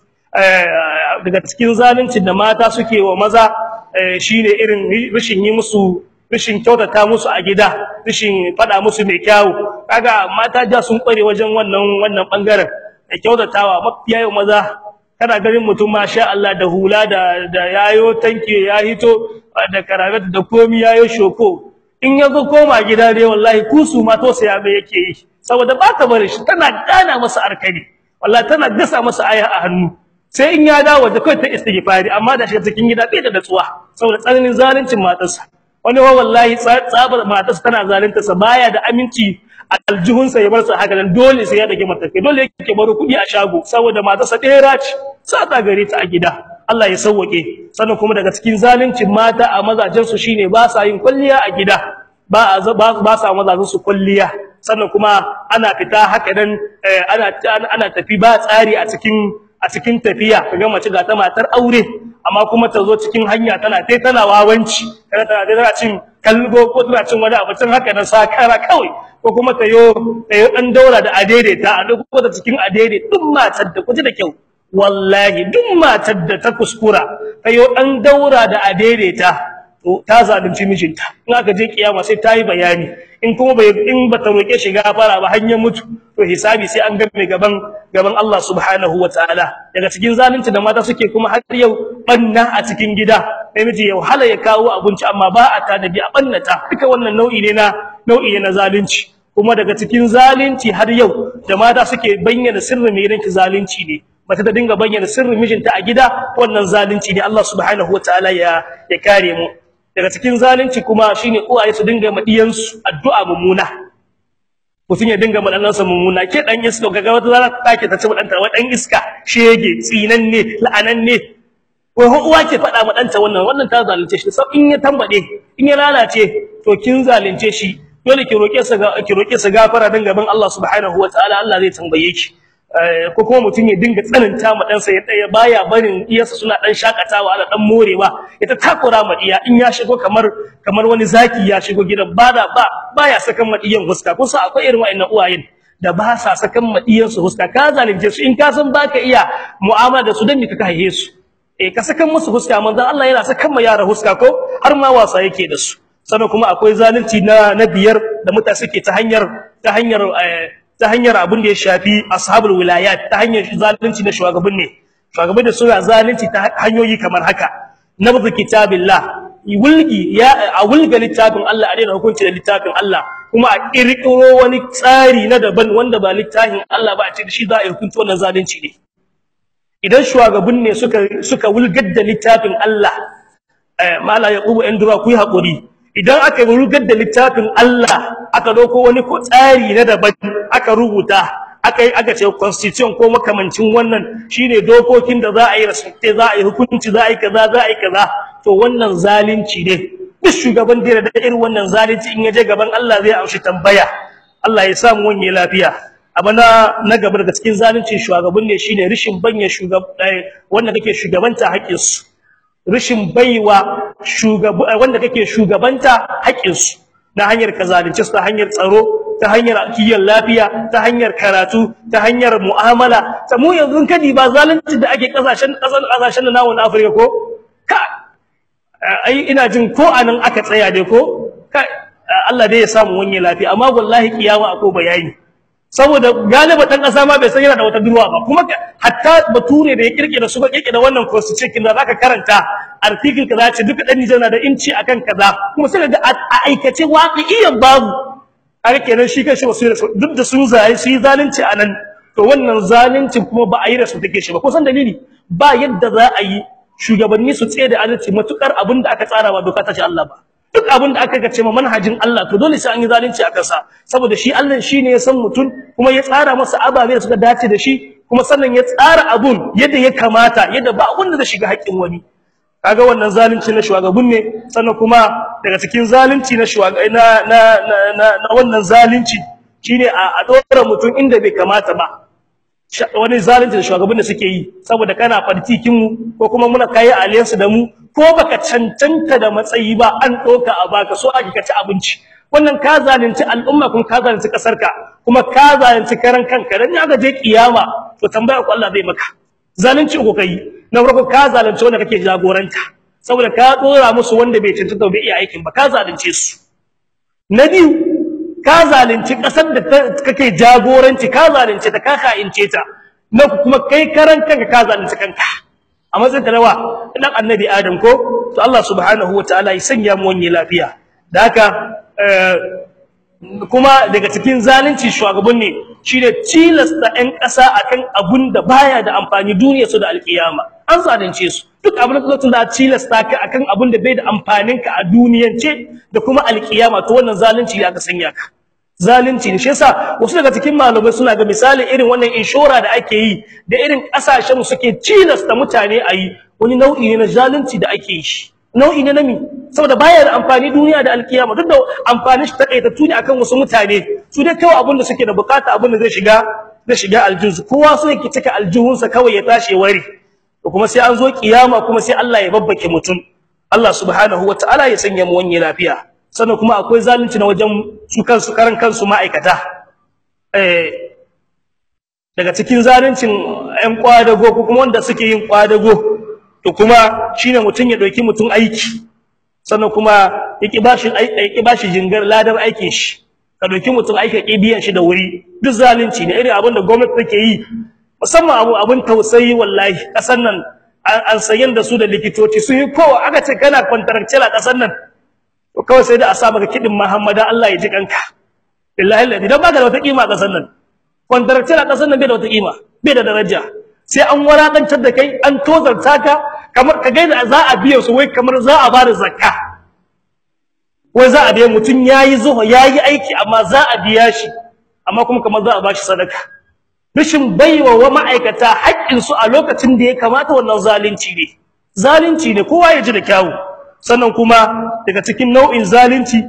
A: daga cikin zaluncin da mata suke wa maza shine irin rishin yi musu rishin kyautata musu a gida rishin fada musu mai kyawu kaga mata ja sun kware wajen wannan wannan bangaren da kyautatawa mafiya yau maza kana ganin mutum masha Allah da hula da da yayo tanke ya hito da karabat da komi yayo shoko in yazo koma gida dai wallahi kusu ma to sai abe yake yi saboda ba ta bari shi tana gana masa arkani wallahi tana gasa masa aya a hannu sai in ya dawo da kai ta istighfari amma da shi cikin gida bai da datsuwa saboda tsananin zaluncin matarsa wani wa wallahi tsabar matarsa tana zalunta sa baya da aminci aljihunsa ya bar sa haka nan dole sai ya dage matakai dole yake baro kudi a shago saboda matarsa ɗera ce sata gare ta a gida Allah ya sauwake sannan kuma daga cikin zaluncin mata a mazajen su shine ba sa yin kulliya a gida ba ba sa mazajen su kulliya sannan kuma ana fita haka nan ana ana tafi ba tsari a cikin a cikin tafiya kaga mace ga ta matar aure amma kuma ta zo cikin hanya tana tai tana wawanci kana tana tana cin kalgo ko tana cin wani abu cin haka nan sakara kawai ko kuma ta yo ta yo dan daura da adaidaita a duk ko ta cikin adaidai duk matar da kuji da kyau wallahi duk matar da ta kuskura ta yo dan daura da adaidaita to ta zalunci mijinta in aka je kiyama sai ta yi bayani in kuma bai in bata roke shi gafara ba hanyar mutu to hisabi sai an game gaban gaban Allah subhanahu wataala daga cikin zalunci da mata suke kuma har yau banna a cikin gida namiji ya wahala ya kawo abinci amma ba a tanadi a bannata duka wannan nau'i ne na nau'i ne na zalunci kuma daga cikin zalunci har yau da mata suke bayyana sirrin mai ranki zalunci ne mace ta dinga bayyana sirrin mijinta a gida wannan zalunci ne Allah subhanahu wataala ya ya kare mu daga cikin zalunci kuma shine uwaye su dinga madiyansu addu'a mummuna mutun ya dinga madanansa mummuna ke dan iska kaga wata zara take ta ci madanta wa dan iska shege tsinanne la'ananne ko uwa ke fada madanta wannan wannan ta zalunce shi sai in ya tambade in ya lalace to kin zalunce shi dole ki roke sa ki roke sa gafara dan gaban Allah subhanahu wataala Allah zai tambaye ki ko kuma mutum ya dinga tsananta ma ɗansa ya baya barin iyarsa suna ɗan shakatawa ana ɗan morewa ita takura ma iya in ya shigo kamar kamar wani zaki ya shigo gidan ba da ba baya sakan ma iyan huska kun san akwai irin wa'annan uwayen da ba sa sakan ma iyan su huska ka zalunce su in ka san baka iya mu'amala da su dan ka haihe su eh ka sakan musu huska manzon Allah yana sakan ma yara huska ko har ma wasa yake da su sannan kuma akwai zalunci na na biyar da mutane suke ta hanyar ta hanyar ta hanyar abin da ya shafi ashabul wilayat ta hanyar zalunci na shugaban ne shugaban da suna zalunci ta hanyoyi kamar haka nabzu kitabillah wulgi ya a wulga littafin Allah a daina hukunci da littafin Allah kuma a kirkiro wani tsari na daban wanda ba littafin Allah ba a ce shi za a hukunci wannan zalunci ne idan shugaban ne suka suka wulgar da littafin Allah mala yaqubu indura ku yi hakuri idan aka rugar da littafin Allah aka dauko wani tsari na daban aka rubuta aka aka ce constitution ko makamancin wannan shine dokokin da za a yi respect za a yi hukunci za a yi kaza za a yi kaza to wannan zalunci ne duk shugaban da da irin wannan zalunci in yaje gaban Allah zai amshi tambaya Allah ya samu wani lafiya abana na gaba daga cikin zaluncin shugaban ne shine rishin banya shugab wanda kake shugabanta haƙƙinsu rishin baiwa shugaba wanda kake shugabanta haƙinsu na hanyar kazalunci ta hanyar tsaro ta hanyar kiyon lafiya ta hanyar karatu ta hanyar mu'amala ta mu yanzu kadi ba zalunci da ake kasashen kasan kasashen nawo na Afirka ko ka ai ina jin ko anan aka tsaya dai ko Allah dai ya samu wani lafiya amma wallahi kiyama akwai bayani saboda galiba dan kasa ma bai san yana da wata durwa ba kuma hatta bature da ya kirkira su ba kirkira wannan constitution da zaka karanta article kaza ce duka dan Nijar na da inci akan kaza kuma sai ga a aikace waqi'iyan babu har kenan shi kanshi wasu duk da sun zai su yi zalunci anan to wannan zalunci kuma ba a yi da su take shi ba kusan dalili ba yadda za a yi shugabanni su tsaye da adalci matukar abin da aka tsara ba doka ta ce Allah ba duk abin da aka gace ma manhajin Allah to dole sai an yi zalunci a kansa saboda shi Allah shine ya san mutum kuma ya tsara masa ababe da suka dace da shi kuma sannan ya tsara abun yadda ya kamata yadda ba abun da zai shiga haƙƙin wani kaga wannan zalunci na shugaban ne sannan kuma daga cikin zalunci na na na na, na wannan zalunci shine a dora mutum inda bai kamata ba wani zalunci da shugaban da suke yi saboda kana fartikin mu ko kuma muna kai alliance da mu ko baka cancanta da matsayi ba an doka a baka so ake kaci abinci wannan ka zalunci al'umma kuma ka zalunci kasarka kuma ka zalunci karan kanka dan ya ga je kiyama to tambaya ku Allah zai maka zalunci ko kai na farko ka zalunci wanda kake jagoranta saboda ka dora musu wanda bai cancanta bai iya aikin ba ka zalunce su na biyu ka zalunci kasar da kake jagoranci ka zalunce ta ka ka'ince ta na kuma kai karan kanka ka zalunci kanka a matsayin talawa dan annabi adam ko to Allah subhanahu wataala ya sanya mu wani lafiya da haka kuma daga cikin zalunci shugaban ne shine tilasta ɗan ƙasa akan abun da baya da amfani duniya su da alkiyama an zalunce su duk abin da zai da tilasta ka akan abun da bai da amfanin ka a duniyance da kuma alkiyama to wannan zalunci ya ka sanya ka zalunci ne shi yasa wasu daga cikin malamai suna ga misali irin wannan inshora da ake yi da irin kasashen mu suke tilasta mutane a yi wani nau'i ne na zalunci da ake yi nau'i ne na mi saboda baya da amfani duniya da alkiyama duk da amfanin shi takaitattu ne akan wasu mutane su dai kawai abin da suke da bukata abin da zai shiga zai shiga aljihunsu kowa so yake cika aljihunsa kawai ya tashi ware to kuma sai an zo kiyama kuma sai Allah ya babbake mutum Allah subhanahu wataala ya sanya mu wani lafiya sannan kuma akwai zalunci na wajen su kansu karan kansu ma'aikata eh daga cikin zaluncin ƴan kwadago ko kuma wanda suke yin kwadago to kuma shine mutun ya dauki mutun aiki sannan kuma yaki bashi yaki bashi jingar ladar aikin shi ka dauki mutun aiki ka biyan shi da wuri duk zalunci ne irin abin da gwamnati take yi musamman abu abin tausayi wallahi kasan nan an sayan da su da likitoci su yi kowa aka ce kana contractual a kasan nan to kawai sai da a sa maka kidin Muhammada Allah ya ji kanka billahi ladi dan baka da wata kima a kasan nan contractual a kasan nan bai da wata kima bai da daraja sai an warakantar da kai an tozarta ka kamar ka gaida za a biya su wai kamar za a bada zakka wai za a biya mutun yayi zuwa yayi aiki amma za a biya shi amma kuma kamar za a bashi sadaka rashin baiwa wa ma'aikata haƙƙin su a lokacin da ya kamata wannan zalunci ne zalunci ne kowa ya ji da kyawu sannan kuma daga cikin nau'in zalunci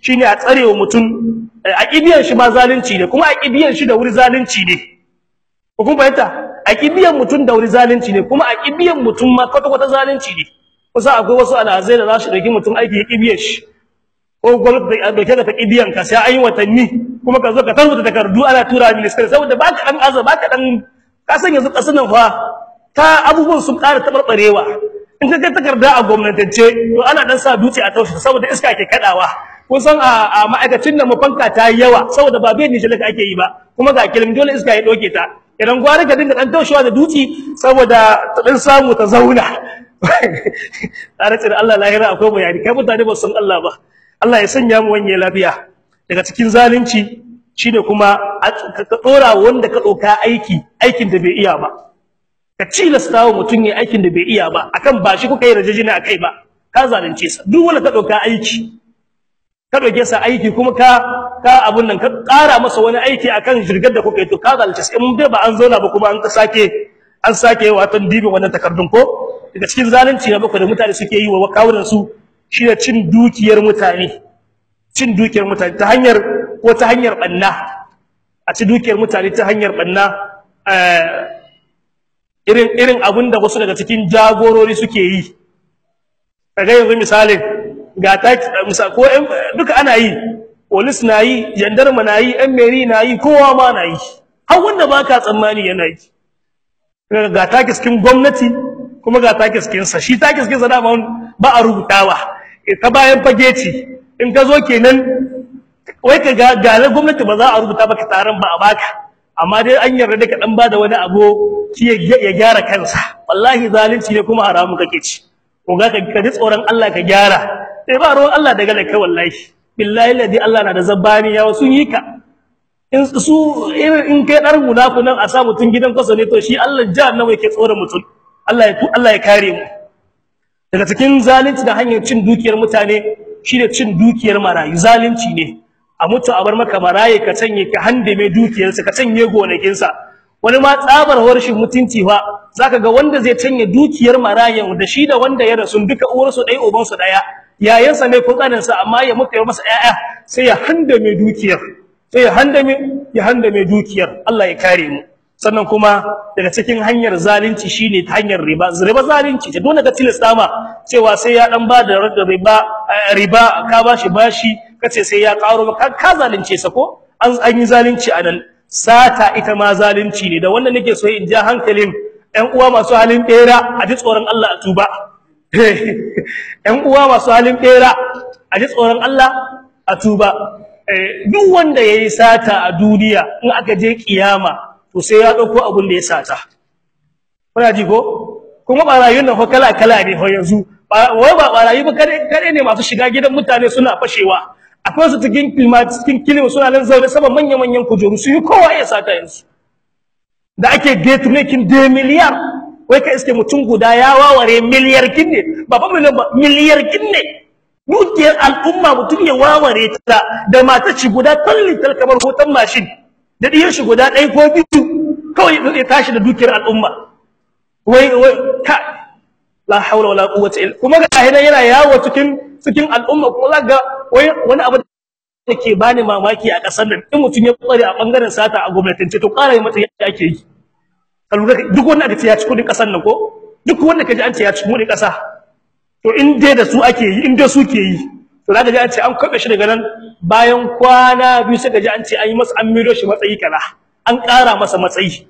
A: shine a tsarewa mutum aqidiyan shi ma zalunci ne kuma aqidiyan shi da wuri zalunci ne ko kun fahimta aqidiyan mutum da wuri zalunci ne kuma aqidiyan mutum ma kwata kwata zalunci ne kusa akwai wasu alhazai da za su dauki mutum aiki aqidiyan shi ko gwamnati da dauke da aqidiyan ka sai an yi watanni kuma ka zo ka tarbuta takardu ana tura ministry saboda baka dan azaba baka dan ka san yanzu kasan nan fa ta abubuwan sun ƙara tabarbarewa in ka ga takarda a gwamnatance to ana dan sa dutse a taushe saboda iska ke kadawa kun san a ma'aikacin nan mafanka ta yi yawa saboda ba bai nishi ake yi ba kuma ga kilim dole iska ya doke ta idan gwara ka dinga dan taushewa da dutse saboda ta dan samu ta zauna tare da Allah lahira akwai bayani kai mutane ba san Allah ba Allah ya sanya mu wanye lafiya daga cikin zalunci shine kuma ka dora wanda ka doka aiki aikin da bai iya ba ka cilasta wa mutum ya aikin da bai iya ba akan ba shi kuka yi rajajina akai ba ka zalunce sa duk wanda ka doka aiki ka doke sa aiki kuma ka ka abun nan ka ƙara masa wani aiki akan jirgar da kuka yi to ka zalunce sa in dai ba an zauna ba kuma an sake an sake wato dibin wannan takardun ko daga cikin zalunci na bakwai da mutane suke yi wa kawunan su shine cin dukiyar mutane cin dukiyar mutane ta hanyar ko ta hanyar banna a ci dukiyar mutane ta hanyar banna irin irin abin da wasu daga cikin jagorori suke yi kaga yanzu misalin ga ta misal ko duka ana yi police na yi gendarme na yi ɗan meri na yi kowa ma na yi har wanda baka tsammani yana yi ga ta kiskin gwamnati kuma ga ta kiskin sa shi ta kiskin sa dama ba a rubutawa ta bayan fage ce in ka zo kenan wai ka ga galar gwamnati ba za a rubuta baka taron ba a baka amma dai an yarda da ka dan bada wani abu shi ya gyara kansa wallahi zalunci ne kuma haramu kake ci ko ga ka ji tsoron Allah ka gyara sai ba ruwan Allah daga da kai wallahi billahi ladi Allah na da zabbani ya sun yi ka in su in kai dar munafinan a sa mutun gidan kasa ne to shi Allah jahannama yake tsoron mutun Allah ya Allah ya kare mu daga cikin zalunci da hanyar cin dukiyar mutane shine cin dukiyar marayu zalunci ne a mutu a bar maka maraye ka canye ka handame dukiyarsa ka canye gonakinsa wani ma tsabar harshen mutunci fa zaka ga wanda zai canye dukiyar marayan da shi da wanda ya rasu duka uwarsu ɗaya ubansu ɗaya yayansa ne ko ƙaninsa amma ya mutu ya masa ƴaƴa sai ya handame dukiyar sai ya handame ya handame dukiyar Allah ya kare mu sannan kuma daga cikin hanyar zalunci shine ta hanyar riba riba zalunci ce dole ka tilasta ma cewa sai ya dan ba da riba riba ka bashi bashi kace sai ya karo ka ka zalunce sa ko an an yi zalunci anan sata ita ma zalunci ne da wannan nake so in ja hankalin ƴan uwa masu halin bera a ji tsoron Allah a tuba ƴan uwa masu halin bera a ji tsoron Allah a tuba duk wanda yayi sata a duniya in aka je kiyama to sai ya dauko abin da ya sata kuna ji ko kuma barayun nan fa kala kala ne fa yanzu wai ba barayi ba kare kare ne masu shiga gidan mutane suna fashewa akwai su cikin kilma cikin kilma suna nan zaune sama manyan manyan kujeru su yi kowa ya sata yanzu da ake gate making de miliyar wai ka iske mutum guda ya waware miliyar kinne ba fa miliyan ba miliyar kinne dukiyar al'umma mutum ya waware ta da mata ci guda tallital kamar hoton mashin da diyar shi guda ɗaya ko biyu kawai ya tashi da dukiyar al'umma wai wai ka la haula wala quwwata illa kuma ga hidan yana yawo cikin cikin al'umma kuma zaka wai wani abu da ke bani mamaki a kasar nan in mutum ya kware a bangaren sata a gwamnatance to ƙara yi mata yadda ake yi kalura duk wanda aka ce ya ci kudin kasar nan ko duk wanda kaji an ce ya ci kudin kasa to in dai da su ake yi in dai su ke yi to zaka ji an ce an kabe shi daga nan bayan kwana biyu sai kaji an ce an yi masa an miro shi matsayi kaza an ƙara masa matsayi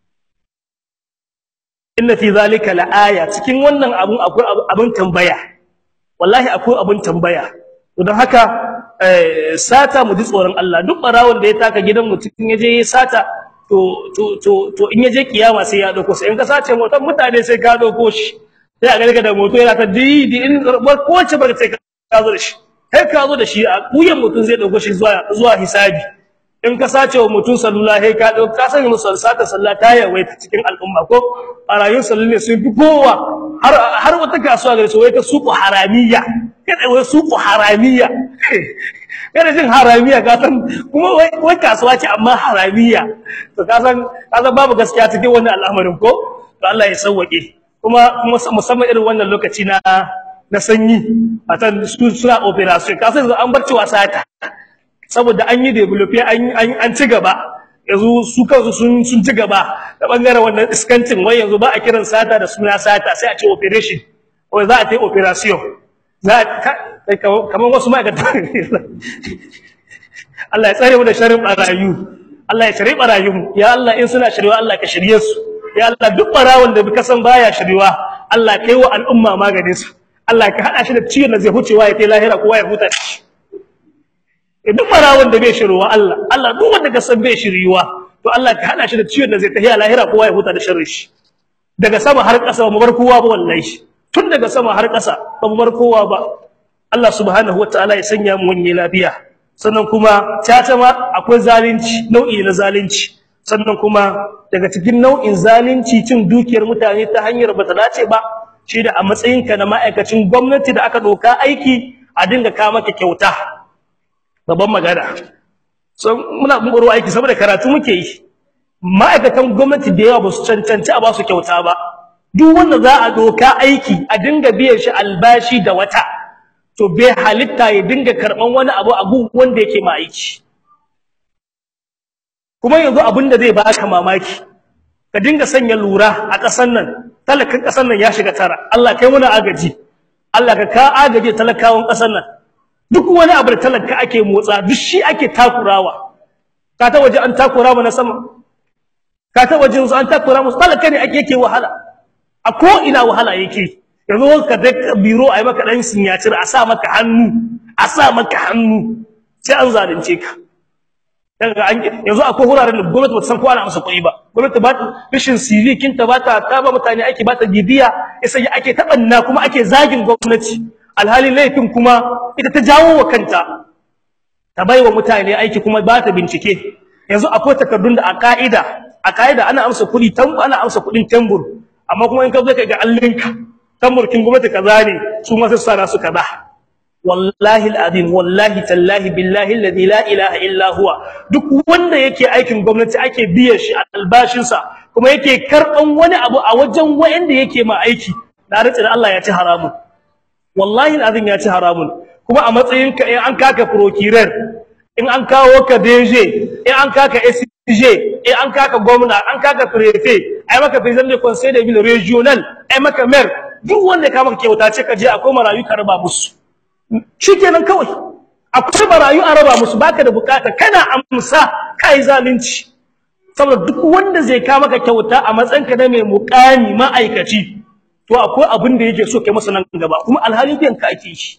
A: inna fi zalika laaya cikin wannan abun akwai abun tambaya wallahi akwai abun tambaya to don haka sata mu ji tsoron Allah duk barawon da ya taka gidan mutum ya je ya sata to to to to in ya je kiyama sai ya dauko sai in ka sace motar mutane sai ka dauko shi sai a ga da moto yana ta didi in ko ce ba sai ka zo da shi kai ka zo da shi a kuyan mutum zai dauko shi zuwa zuwa hisabi in ka sace wa mutum salula sai ka dauko ka sanya musu sata sallah ta yawaita cikin al'umma ko barayun sallah ne sun fi kowa har har wata kasuwa gare su wai ta suku haramiya kada wai suku haramiya kada jin haramiya ka san kuma wai wai kasuwa ce amma haramiya to ka san ka san babu gaskiya cikin wannan al'amarin ko to Allah ya sauwake kuma musamman irin wannan lokaci na na sanyi a tan suna operation ka san an bar cewa sata saboda an yi develop an an ci gaba yanzu su kansu sun sun ci gaba da bangaren wannan iskancin wai yanzu ba a kiran sata da suna sata sai a ce operation wai za a ta operation za a kamar wasu ma'aikatan Allah ya tsare mu da sharrin barayu Allah ya shirye barayun ya Allah in suna shiryewa Allah ka shirye su ya Allah duk barawon da ka san baya shiryewa Allah kai wa al'umma maganin sa Allah ka hada shi da ciwon da zai hucewa ya kai lahira kowa ya huta shi duk barawon da bai shiryewa Allah Allah duk wanda ka san bai shiryewa to Allah ka hada shi da ciwon da zai tafiya lahira kowa ya huta da sharrin shi daga sama har ƙasa ba mu bar kowa ba wallahi tun daga sama har ƙasa ba mu bar kowa ba Allah subhanahu wataala ya sanya mu wani lafiya sannan kuma tata ma akwai zalunci nau'i na zalunci sannan kuma daga cikin nau'in zalunci cin dukiyar mutane ta hanyar bata dace ba shi da a matsayinka na ma'aikacin gwamnati da aka doka aiki a dinga ka maka kyauta babban magana so muna buru aiki saboda karatu muke yi ma'aikatan gwamnati da yawa ba su cancanci a ba su kyauta ba duk wanda za a doka aiki a dinga biyan shi albashi da wata to bai halitta ya dinga karban wani abu a gun wanda yake ma aiki kuma yanzu abin da zai baka mamaki ka dinga sanya lura a ƙasar nan talakan ƙasar nan ya shiga tara Allah kai muna agaji Allah ka ka agaje talakawan ƙasar nan duk wani abu da talaka ake motsa duk shi ake takurawa ka ta waje an takura mu na sama ka ta waje an takura mu talaka ne ake yake wahala a ko ina wahala yake yanzu ka da biro ai maka dan sinyacir a sa maka hannu a sa maka hannu sai an zalunce ka daga an yanzu akwai wuraren da gwamnati ba ta san ko ana masa kuɗi ba gwamnati ba rashin CV kinta ba ta ta ba mutane ake ba ta bibiya sai ake tabanna kuma ake zagin gwamnati alhali laifin kuma ita ta jawo wa kanta ta baiwa mutane aiki kuma ba ta bincike yanzu akwai takardun da a ka'ida a ka'ida ana amsa kuɗi tambu ana amsa kuɗin tambur amma kuma in ka zo ka ga allinka tamburkin gwamnati kaza ne su ma sai sana su kaza wallahi alazim wallahi tallahi billahi alladhi la ilaha illa huwa duk wanda yake aikin gwamnati ake biyan shi albashin sa kuma yake karban wani abu a wajen wanda yake ma aiki da rantsi da Allah ya ci haramun wallahi alazim ya ci haramun kuma a matsayin ka in an kaka procurer in an kawo ka DG in an kaka SJ in an kaka gwamna an kaka prefect ai maka president de conseil de ville regional ai maka mayor duk wanda ka maka kyauta ce ka je akwai marayu ka raba musu shikenan kawai akwai marayu a raba musu baka da bukata kana amsa kai zalunci saboda duk wanda zai ka maka kyauta a matsanka na mai mukami ma'aikaci to akwai abin da yake so kai masa nan gaba kuma alhali biyan ka ake shi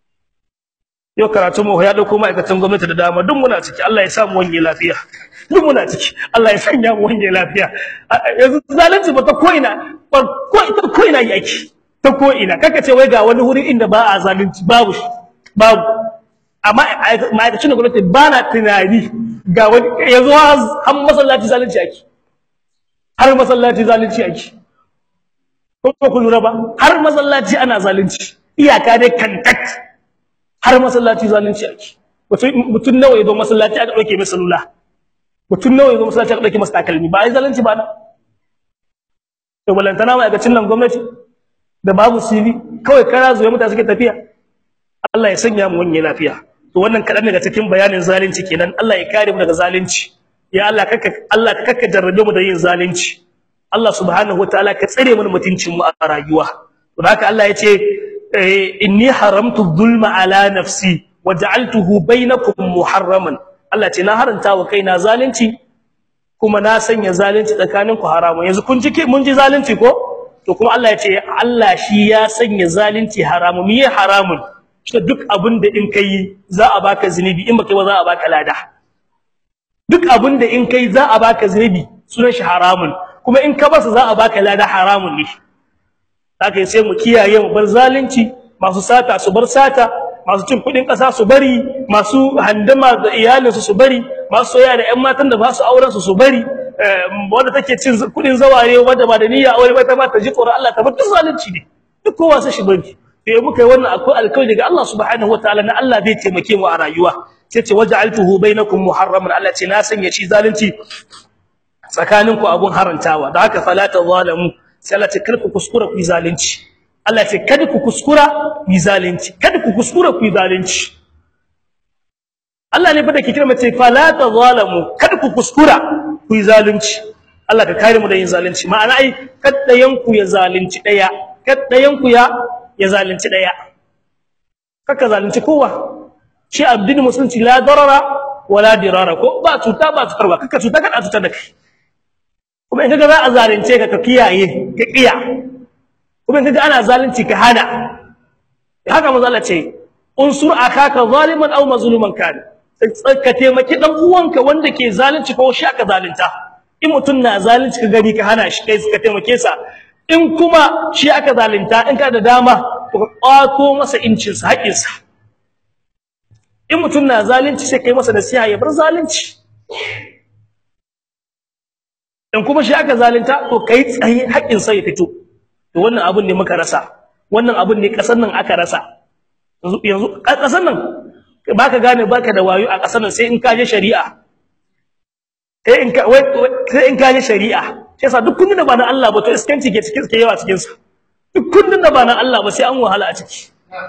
A: yau karatu mu ya dauko ma'aikatan gwamnati da dama duk muna ciki Allah ya sa mu wanye lafiya duk muna ciki Allah ya sanya mu wanye lafiya yanzu zalunci ba ta ko ina ko ita ko ina yake ta ko ina kaka ce wai ga wani wuri inda ba a zalunci babu shi babu amma ma'aikacin da gwamnati ba na tunani ga wani yanzu har masallaci zalunci ake har masallaci zalunci ake ko ku lura ba har masallaci ana zalunci iyaka dai kantat har masallaci zalunci ake mutum nawa ya zo masallaci aka dauke masa salula mutum nawa ya zo masallaci aka dauke masa takalmi ba ai zalunci ba na to balantana ma'aikacin nan gwamnati da babu CV kawai kara zuwa mutane suke tafiya Allah ya sanya mu wani lafiya to wannan kadan daga cikin bayanin zalunci kenan Allah ya kare mu daga zalunci ya Allah kaka Allah kaka jarrabe mu da yin zalunci Allah subhanahu wataala ka tsare mana mutuncin mu a rayuwa to haka Allah ya ce inni haramtu dhulma ala nafsi waja'altuhu bainakum muharraman Allah ce na haranta wa kaina zalunci kuma na sanya zalunci tsakaninku haramun yanzu kun ji mun ji zalunci ko to kuma Allah ya ce Allah shi ya sanya zalunci haramun miye haramun shi duk abin da in kai za a baka zinubi in baka ba za a baka lada duk abin da in kai za a baka zinubi sunan shi haramun kuma in ka basa za a baka lada haramun ne haka sai mu kiyaye mu bar zalunci masu sata su bar sata masu cin kudin kasa su bari masu handama da iyalinsu su bari masu soyayya da ƴan matan da ba su auren su su bari wanda take cin kudin zaware wanda ba da niyya aure ba ta ba ta ji tsoron Allah ta bar duk zalunci ne duk kowa sai shi bari sai muka yi wannan akwai alƙawari daga Allah subhanahu wataala na Allah zai taimake mu a rayuwa sai ce waja'altuhu bainakum muharraman Allah ce na sanya shi zalunci tsakaninku abun harantawa da haka fala tazalamu sai Allah ce karku kuskura ku zalunci Allah ce kada ku kuskura ku yi zalunci kada ku kuskura ku yi zalunci Allah ne fa da ke kira mace fala tazalamu kada ku kuskura ku yi zalunci Allah ka kare mu da yin zalunci ma'ana ai kaddayan ku ya zalunci daya kaddayan ku ya ya zalunci daya kaka zalunci kowa shi abdin musulunci la darara wala dirara ko ba cuta ba cutar ba kaka cuta kada cutar da kai kuma in kaga za a zalunce ka ka kiyaye ka kiya kuma in kaga ana zalunci ka hana haka manzo Allah ce unsur akaka zaliman aw mazluman kana ka taimaki dan uwanka wanda ke zalunci ko shi aka zalunta in mutun na zalunci ka gari ka hana shi kai ka taimake sa in kuma shi aka zalunta in ka da dama ka kwato masa incin sa haƙin sa in mutun na zalunci sai kai masa nasiha ya bar zalunci in kuma shi aka zalunta to kai tsaye haƙin sa ya fito to wannan abun ne muka rasa wannan abun ne kasar nan aka rasa yanzu yanzu kasar nan baka gane baka da wayo a kasar nan sai in ka je shari'a sai in ka sai in ka je shari'a sai sa duk kundin da ba na Allah ba to iskanci ke cikin ke yawa cikin sa duk kundin da ba na Allah ba sai an wahala a ciki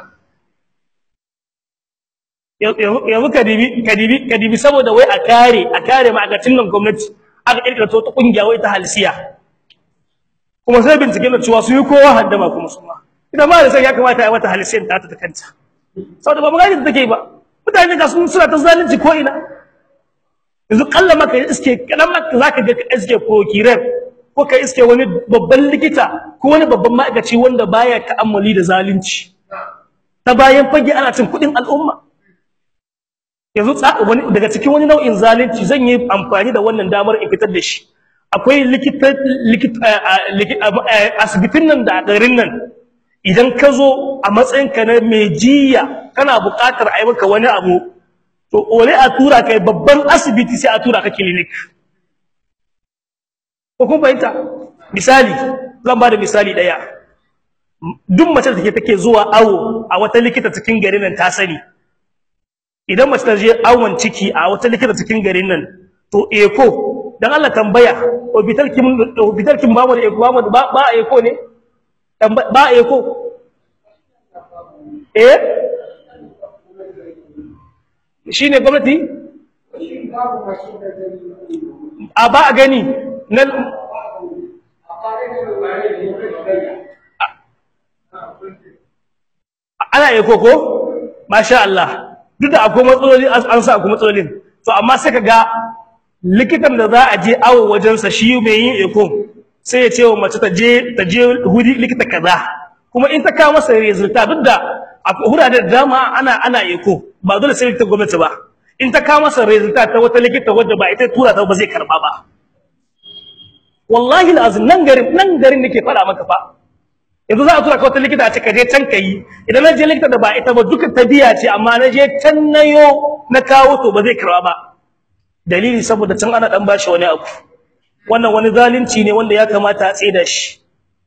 A: yanzu kadibi kadibi kadibi saboda wai a kare a kare ma'aikacin nan gwamnati aka kirkira ta kungiya wai ta halsiya kuma sai bincike na cewa su yi kowa haddama kuma su ma ita ma da sai ya kamata a yi wata halsiyan ta ta kanta saboda ba magana da take ba mutane ga sun suna ta zalunci ko ina yanzu kalla maka iske kadan maka zaka ga iske ko kiref ko ka iske wani babban likita ko wani babban ma'aikaci wanda baya ta'ammuli da zalunci ta bayan fage ana cin kudin al'umma yanzu wani daga cikin wani nau'in zalunci zan yi amfani da wannan damar in fitar da shi akwai likita likita asibitin nan da garin nan idan ka zo a matsayinka na mai jiya kana buƙatar a yi maka wani abu to ole a tura kai babban asibiti sai a tura ka clinic ko kun fahimta misali zan ba da misali ɗaya duk mace da take zuwa awo a wata likita cikin garin nan ta sani idan mace ta je awon ciki a wata likita cikin garin nan to eko dan Allah tambaya hospital kin hospital kin ba mu da eko ba mu ba eko ne ba eko eh shine gwamnati a ba a gani nan ana eko ko masha Allah duk da akwai matsaloli an sa akwai matsalolin to amma sai kaga likitan da za a je awo wajensa shi mai yin eko sai ya ce wa mace ta je ta je hudi likita kaza kuma in ta kawo masa resulta duk da akwai hurare da dama ana ana eko ba dole sai likita gwamnati ba in ta kawo masa resulta ta wata likita wadda ba ita tura ta ba zai karba ba wallahi alazim nan garin nan garin nake fara maka fa yanzu za a tura ka wata likita a ce ka je can kai idan na je likita da ba ita ba duka ta biya ce amma na je can nayo na kawo to ba zai karba ba dalili saboda can ana dan bashi wani abu wannan wani zalunci ne wanda ya kamata a tseda shi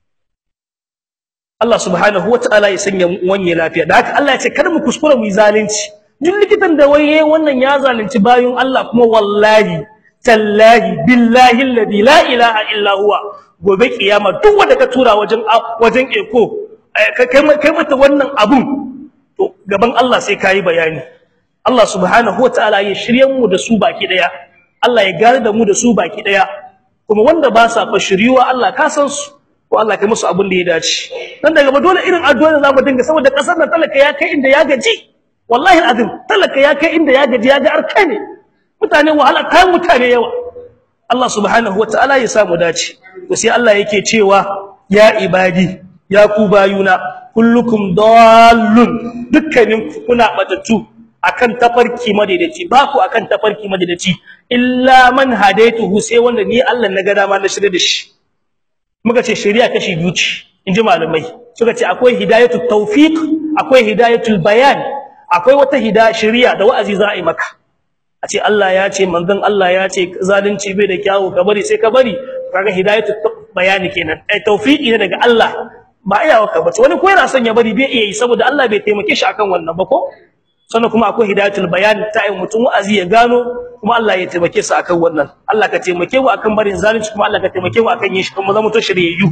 A: Allah subhanahu wataala ya sanya wanye lafiya da haka Allah ya ce kada mu kuskura mu yi zalunci duk likitan da waye wannan ya zalunci bayun Allah kuma wallahi tallahi billahi alladhi la ilaha illa huwa gobe kiyama duk wanda ka tura wajen wajen eko kai kai mata wannan abun to gaban Allah sai kai bayani Allah subhanahu wataala ya shiryen mu da su baki daya Allah ya gare da mu da su baki daya kuma wanda ba sa fa shiriwa Allah ka san su ko Allah kai musu abin da ya dace dan daga ba dole irin addu'a da zamu dinga saboda kasar nan talaka ya kai inda ya gaji wallahi alazim talaka ya kai inda ya gaji ya ga arka ne mutane wahala kai mutane yawa Allah subhanahu wataala ya samu dace to sai Allah yake cewa ya ibadi ya ku bayuna kullukum dallun dukkanin kuna batattu akan tafarki madaidaci ba ku akan tafarki madaidaci illa man hadaituhu sai wanda ni Allah na ga dama na shirye da shi muka ce shari'a kashi biyu ce inji malamai suka ce akwai hidayatut tawfiq akwai hidayatul bayan akwai wata hidaya shari'a da wa'azi za a yi maka a ce Allah ya ce manzon Allah ya ce zalunci bai da kyawu ka bari sai ka bari kaga hidayatul bayani kenan ai tawfiqi ne daga Allah ba iyawa ka bace wani ko yana son ya bari bai iya yi saboda Allah bai taimake shi akan wannan ba ko sannan kuma akwai hidayatul bayan ta yi mutum wa'azi ya gano kuma Allah ya taimake su akan wannan Allah ka taimake mu akan barin zalunci kuma Allah ka taimake mu akan yin shi kuma zama to shiryayyu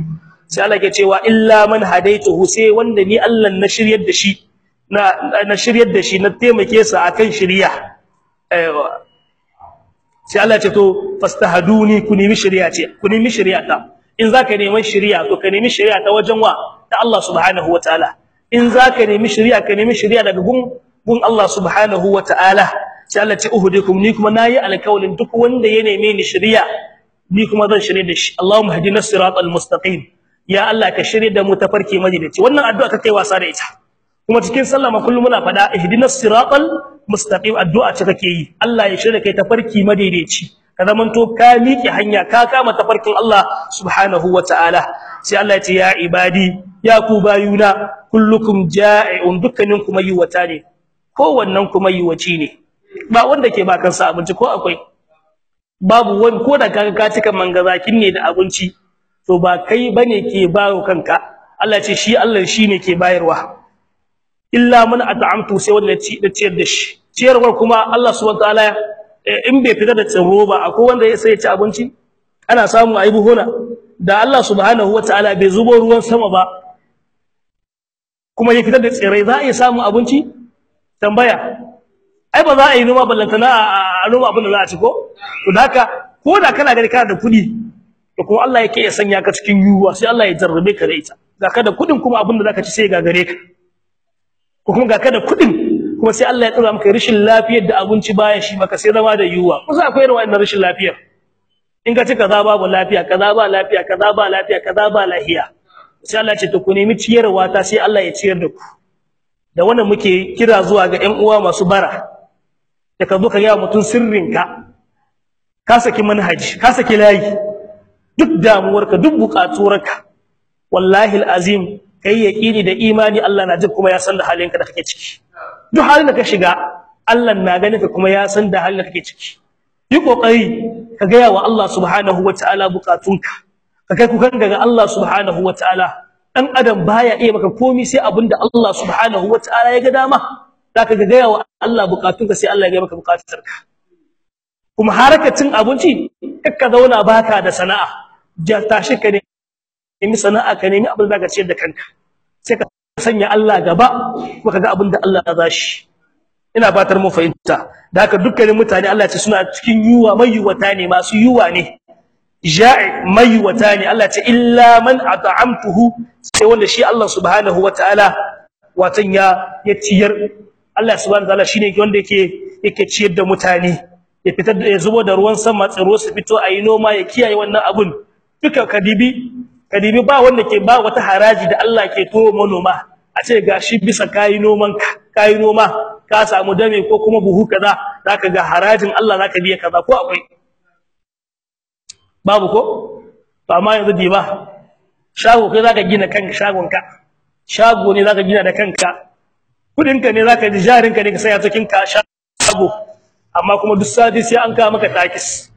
A: sai Allah ke cewa illa man hadaituhu sai wanda ni Allah na shiryar da shi na na shiryar da shi na taimake sa akan shiriya aiwa sai Allah ce to fastahaduni ku nemi shiriya ce ku nemi shiriya ta in zaka neman shiriya to ka nemi shiriya ta wajen wa ta Allah subhanahu wataala in zaka nemi shiriya ka nemi shiriya daga gun gun Allah subhanahu wataala sai Allah ce uhudikum ni kuma nayi alkawlin duk wanda ya neme ni shiriya ni kuma zan shirye da shi Allahumma hadina siratal mustaqim ya Allah ka shirye da mu tafarki madaidaici wannan addu'a ka kai wasa da ita kuma cikin sallah ma kullum muna fada ihdinas siratal mustaqim addu'a ce kake yi Allah ya shirye kai tafarki madaidaici ka zamanto ka miƙe hanya ka kama tafarkin Allah subhanahu wataala sai Allah ya ce ya ibadi ya ku bayuna kullukum ja'iun dukkanin kuma yiwata ne kowannen kuma yiwaci ne ba wanda ke ba kansa abinci ko akwai babu wani ko da kaga ka cika mangazakin ne da abinci to ba kai bane ke bayo kanka Allah ce shi Allah shine ke bayarwa illa man at'amtu sai wanda ci da ciyar da shi ciyarwar kuma Allah subhanahu wataala in bai fita da tsaro ba akwai wanda ya sai ya ci abinci ana samu ayi buhuna da Allah subhanahu wataala bai zubo ruwan sama ba kuma ya fitar da tsirai za a iya samu abinci tambaya ai ba za a yi noma ballantana a noma abin da za a ci ko to da haka ko da kana gani kana da kuɗi to kuma Allah yake ya sanya ka cikin yuwa sai Allah ya jarrabe ka da ita ga ka da kuɗin kuma abin da zaka ci sai ga gare ka ko kuma ga ka da kuɗin kuma sai Allah ya tsara maka rashin lafiyar da abinci baya shi maka sai zama da yuwa kusa akwai irin wannan rashin lafiyar in ka ci kaza babu lafiya kaza ba lafiya kaza ba lafiya kaza ba lafiya sai Allah ya ce to ku nemi ciyarwa ta sai Allah ya ciyar da ku da wannan muke kira zuwa ga ƴan uwa masu bara da ka zo ka ga mutun sirrinka ka saki manhaji ka saki layi duk damuwarka duk bukatuwarka wallahi alazim kai yaqini da imani Allah na jin kuma ya san da halinka da kake ciki duk halin da ka shiga Allah na ganin ka kuma ya san da halin da kake ciki yi kokari ka ga wa Allah subhanahu wataala bukatunka ka kai kukan ga Allah subhanahu wataala dan adam baya iya maka komai sai abinda Allah subhanahu wataala ya ga dama zaka ga ga wa Allah bukatunka sai Allah ya ga maka bukatunka kuma harakacin abinci kakka zauna baka da sana'a ja tashi ka nemi sana'a ka nemi abin da ka ciyar da kanka sai ka sanya Allah gaba kuma kaga abin da Allah ya zashi ina fatar mu fahimta da haka dukkanin mutane Allah ya ce suna cikin yuwa mai yuwata ne masu yuwa ne ja'i mai yuwata ne Allah ya ce illa man at'amtuhu sai wanda shi Allah subhanahu wataala watan ya ya ciyar Allah subhanahu wataala shine wanda yake yake ciyar da mutane ya fitar da ya zubo da ruwan sama tsiro su fito ayi noma ya kiyaye wannan abun duka kadibi kadibi ba wanda ke ba wata haraji da Allah ke turo manoma a ce gashi bisa kai noman ka kai noma ka samu dame ko kuma buhu kaza zaka ga harajin Allah zaka biya kaza ko akwai babu ko to amma yanzu diba shago kai zaka gina kanka shagon ka shago ne zaka gina da kanka kudin ka ne zaka ji jarin ka ne ka saya cikin ka shago amma kuma duk sati sai an kawo maka takis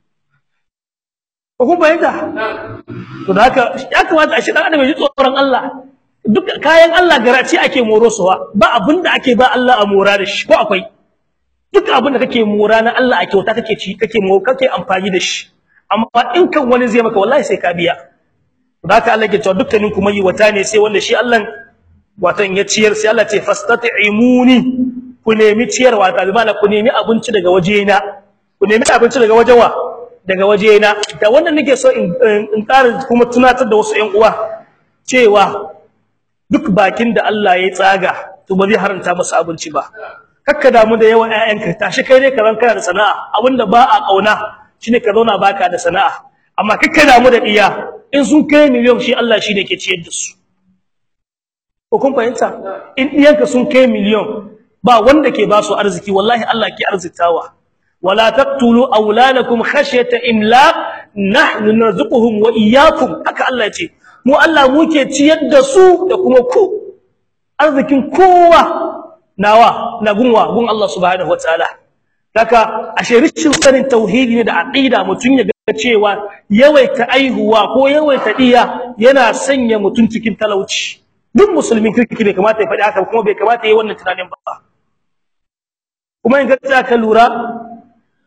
A: ko kuma yanda to da haka ya kamata a shi dan adam ya ji tsoron Allah duk kayan Allah garaci ake morosuwa ba abinda ake ba Allah a mora da shi ko akwai duk abinda kake mora na Allah a kyauta kake ci kake mo kake amfani da shi amma in kan wani zai maka wallahi sai ka biya to da haka Allah ke cewa dukkanin kuma yi wata ne sai wanda shi Allah watan ya ciyar sai Allah ce fastat'imuni ku nemi ciyarwa ta bi ku nemi abinci daga wajena ku nemi abinci daga wajewa daga wajena da wannan nake so in in ƙara kuma tunatar da wasu ƴan uwa cewa duk bakin da Allah ya tsaga to ba zai haranta masa abinci ba kakka damu da yawan ƴaƴanka tashi kai ne ka zan kana da sana'a abinda ba a kauna shine ka zauna baka da sana'a amma kakka damu da diya in sun kai miliyon shi Allah shine ke ciyar da su ko kun fahimta in diyanka sun kai miliyon ba wanda ke ba su arziki wallahi Allah ke arzitawa wala taqtulu auladakum khashyata imlaq nahnu narzuquhum wa iyyakum haka Allah ya ce mu Allah muke ciyar da su da kuma ku arzikin kowa nawa na gunwa gun Allah subhanahu wataala kaka ashe rishin sanin tauhidi ne da aqida mutun ya ga cewa yawaita aihuwa ko yawaita diya yana sanya mutun cikin talauci duk musulmin kirki bai kamata ya faɗi haka kuma bai kamata ya yi wannan tunanin ba kuma in ga ka lura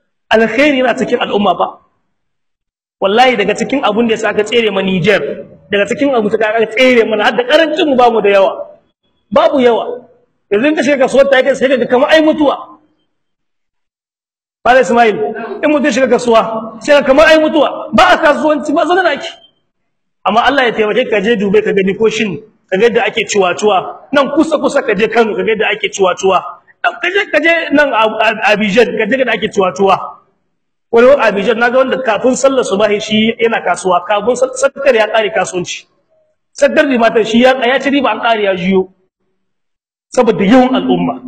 A: alkhairi yana cikin al'umma ba wallahi daga cikin abun da yasa aka tsere ma Niger daga cikin abu ta kaka tsere mana har da karancin mu bamu da yawa babu yawa yanzu ka shiga kasuwar ta kai sai ka kamar ai mutuwa Bala Ismail in mutum shiga kasuwa sai ka kamar ai mutuwa ba a kasuwanci ba zanen ake amma Allah ya taimake ka je Dubai ka gani ko shin ka ga yadda ake ciwatuwa nan kusa kusa ka je Kano ka ga yadda ake ciwatuwa ka je ka je nan Abidjan ka je da ake ciwatuwa wani Abidjan naga wanda kafin sallar subahi shi yana kasuwa kafin sakar ya kare kasuwanci sakar da mata shi ya ya ci riba an kare ya jiyo saboda yawan al'umma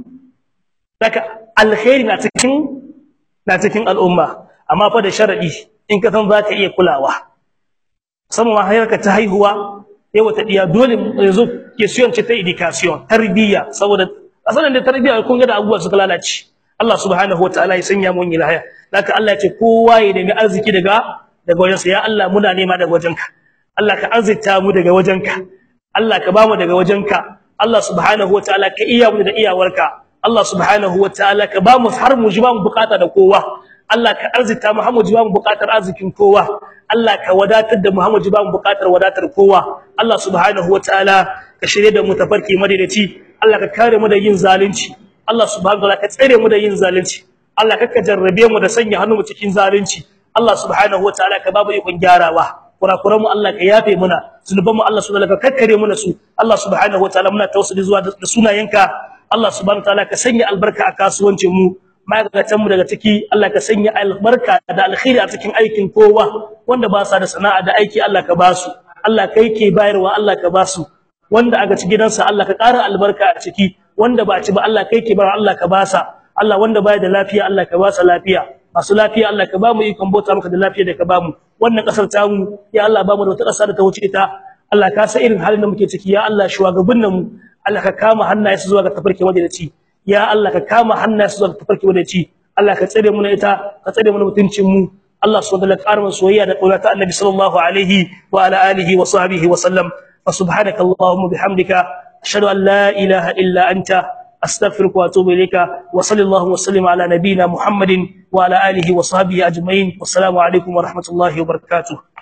A: daga alkhairi na cikin na cikin al'umma amma fa da sharadi in ka san zaka iya kulawa musamman hayarka ta haihuwa yau ta diya dole yanzu ke siyance ta education tarbiyya saboda asalin da tarbiyya kun ga da abubuwa suka lalace Allah subhanahu wataala ya sanya mun ilahaya haka Allah ya ce kowa ya nemi arziki daga daga wajensa ya Allah muna nema daga wajenka Allah ka arzita mu daga wajenka Allah ka bamu daga wajenka Allah subhanahu wataala ka iya mu da iyawarka Allah subhanahu wataala ka bamu har mu ji bamu bukata da kowa Allah ka arzita mu har mu ji bamu bukatar arzikin kowa Allah ka wadatar da mu har mu ji bamu bukatar wadatar kowa Allah subhanahu wataala ka shirye da mu tafarki madaidaci Allah ka kare mu da yin zalunci Allah subhanahu wataala ka tsare mu da yin zalunci Allah ka jarrabe mu da sanya hannu mu cikin zalunci Allah subhanahu wataala ka babu ikon gyarawa kurakuran mu Allah ka yafe muna zunuban mu Allah subhanahu wataala ka kakkare muna su Allah subhanahu wataala muna tawassuli zuwa da sunayenka Allah subhanahu wataala ka sanya albarka a kasuwancin mu ma'aikatan mu daga ciki Allah ka sanya albarka da alkhairi a cikin aikin kowa wanda ba sa da sana'a da aiki Allah ka ba su Allah kai ke bayarwa Allah ka ba su wanda aka ci gidansa Allah ka ƙara albarka a ciki wanda ba ci ba Allah kai ke bayar Allah ka ba sa Allah wanda baya da lafiya Allah ka ba sa lafiya masu lafiya Allah ka ba mu ikon bauta maka da lafiya da ka ba mu wannan kasar ta mu ya Allah ba mu da wata ƙasa da ta wuce ta Allah ka sa irin halin da muke ciki ya Allah shugabannin mu Allah ka kama hannaye su zuwa ga tafarki madadaci ya Allah ka kama hannaye su zuwa ga tafarki madadaci Allah ka tsare mu na ita ka tsare mu na mutuncin mu Allah subhanahu wa ta'ala ƙara soyayya da ƙaunata annabi sallallahu alaihi wa ala alihi wa sahbihi wa sallam fa subhanaka allahumma bihamdika ashhadu an la ilaha illa anta astaghfiruka wa atubu ilayka wa sallallahu wa sallim ala nabiyyina muhammadin wa ala alihi wa sahbihi ajma'in wassalamu alaikum wa rahmatullahi wa barakatuh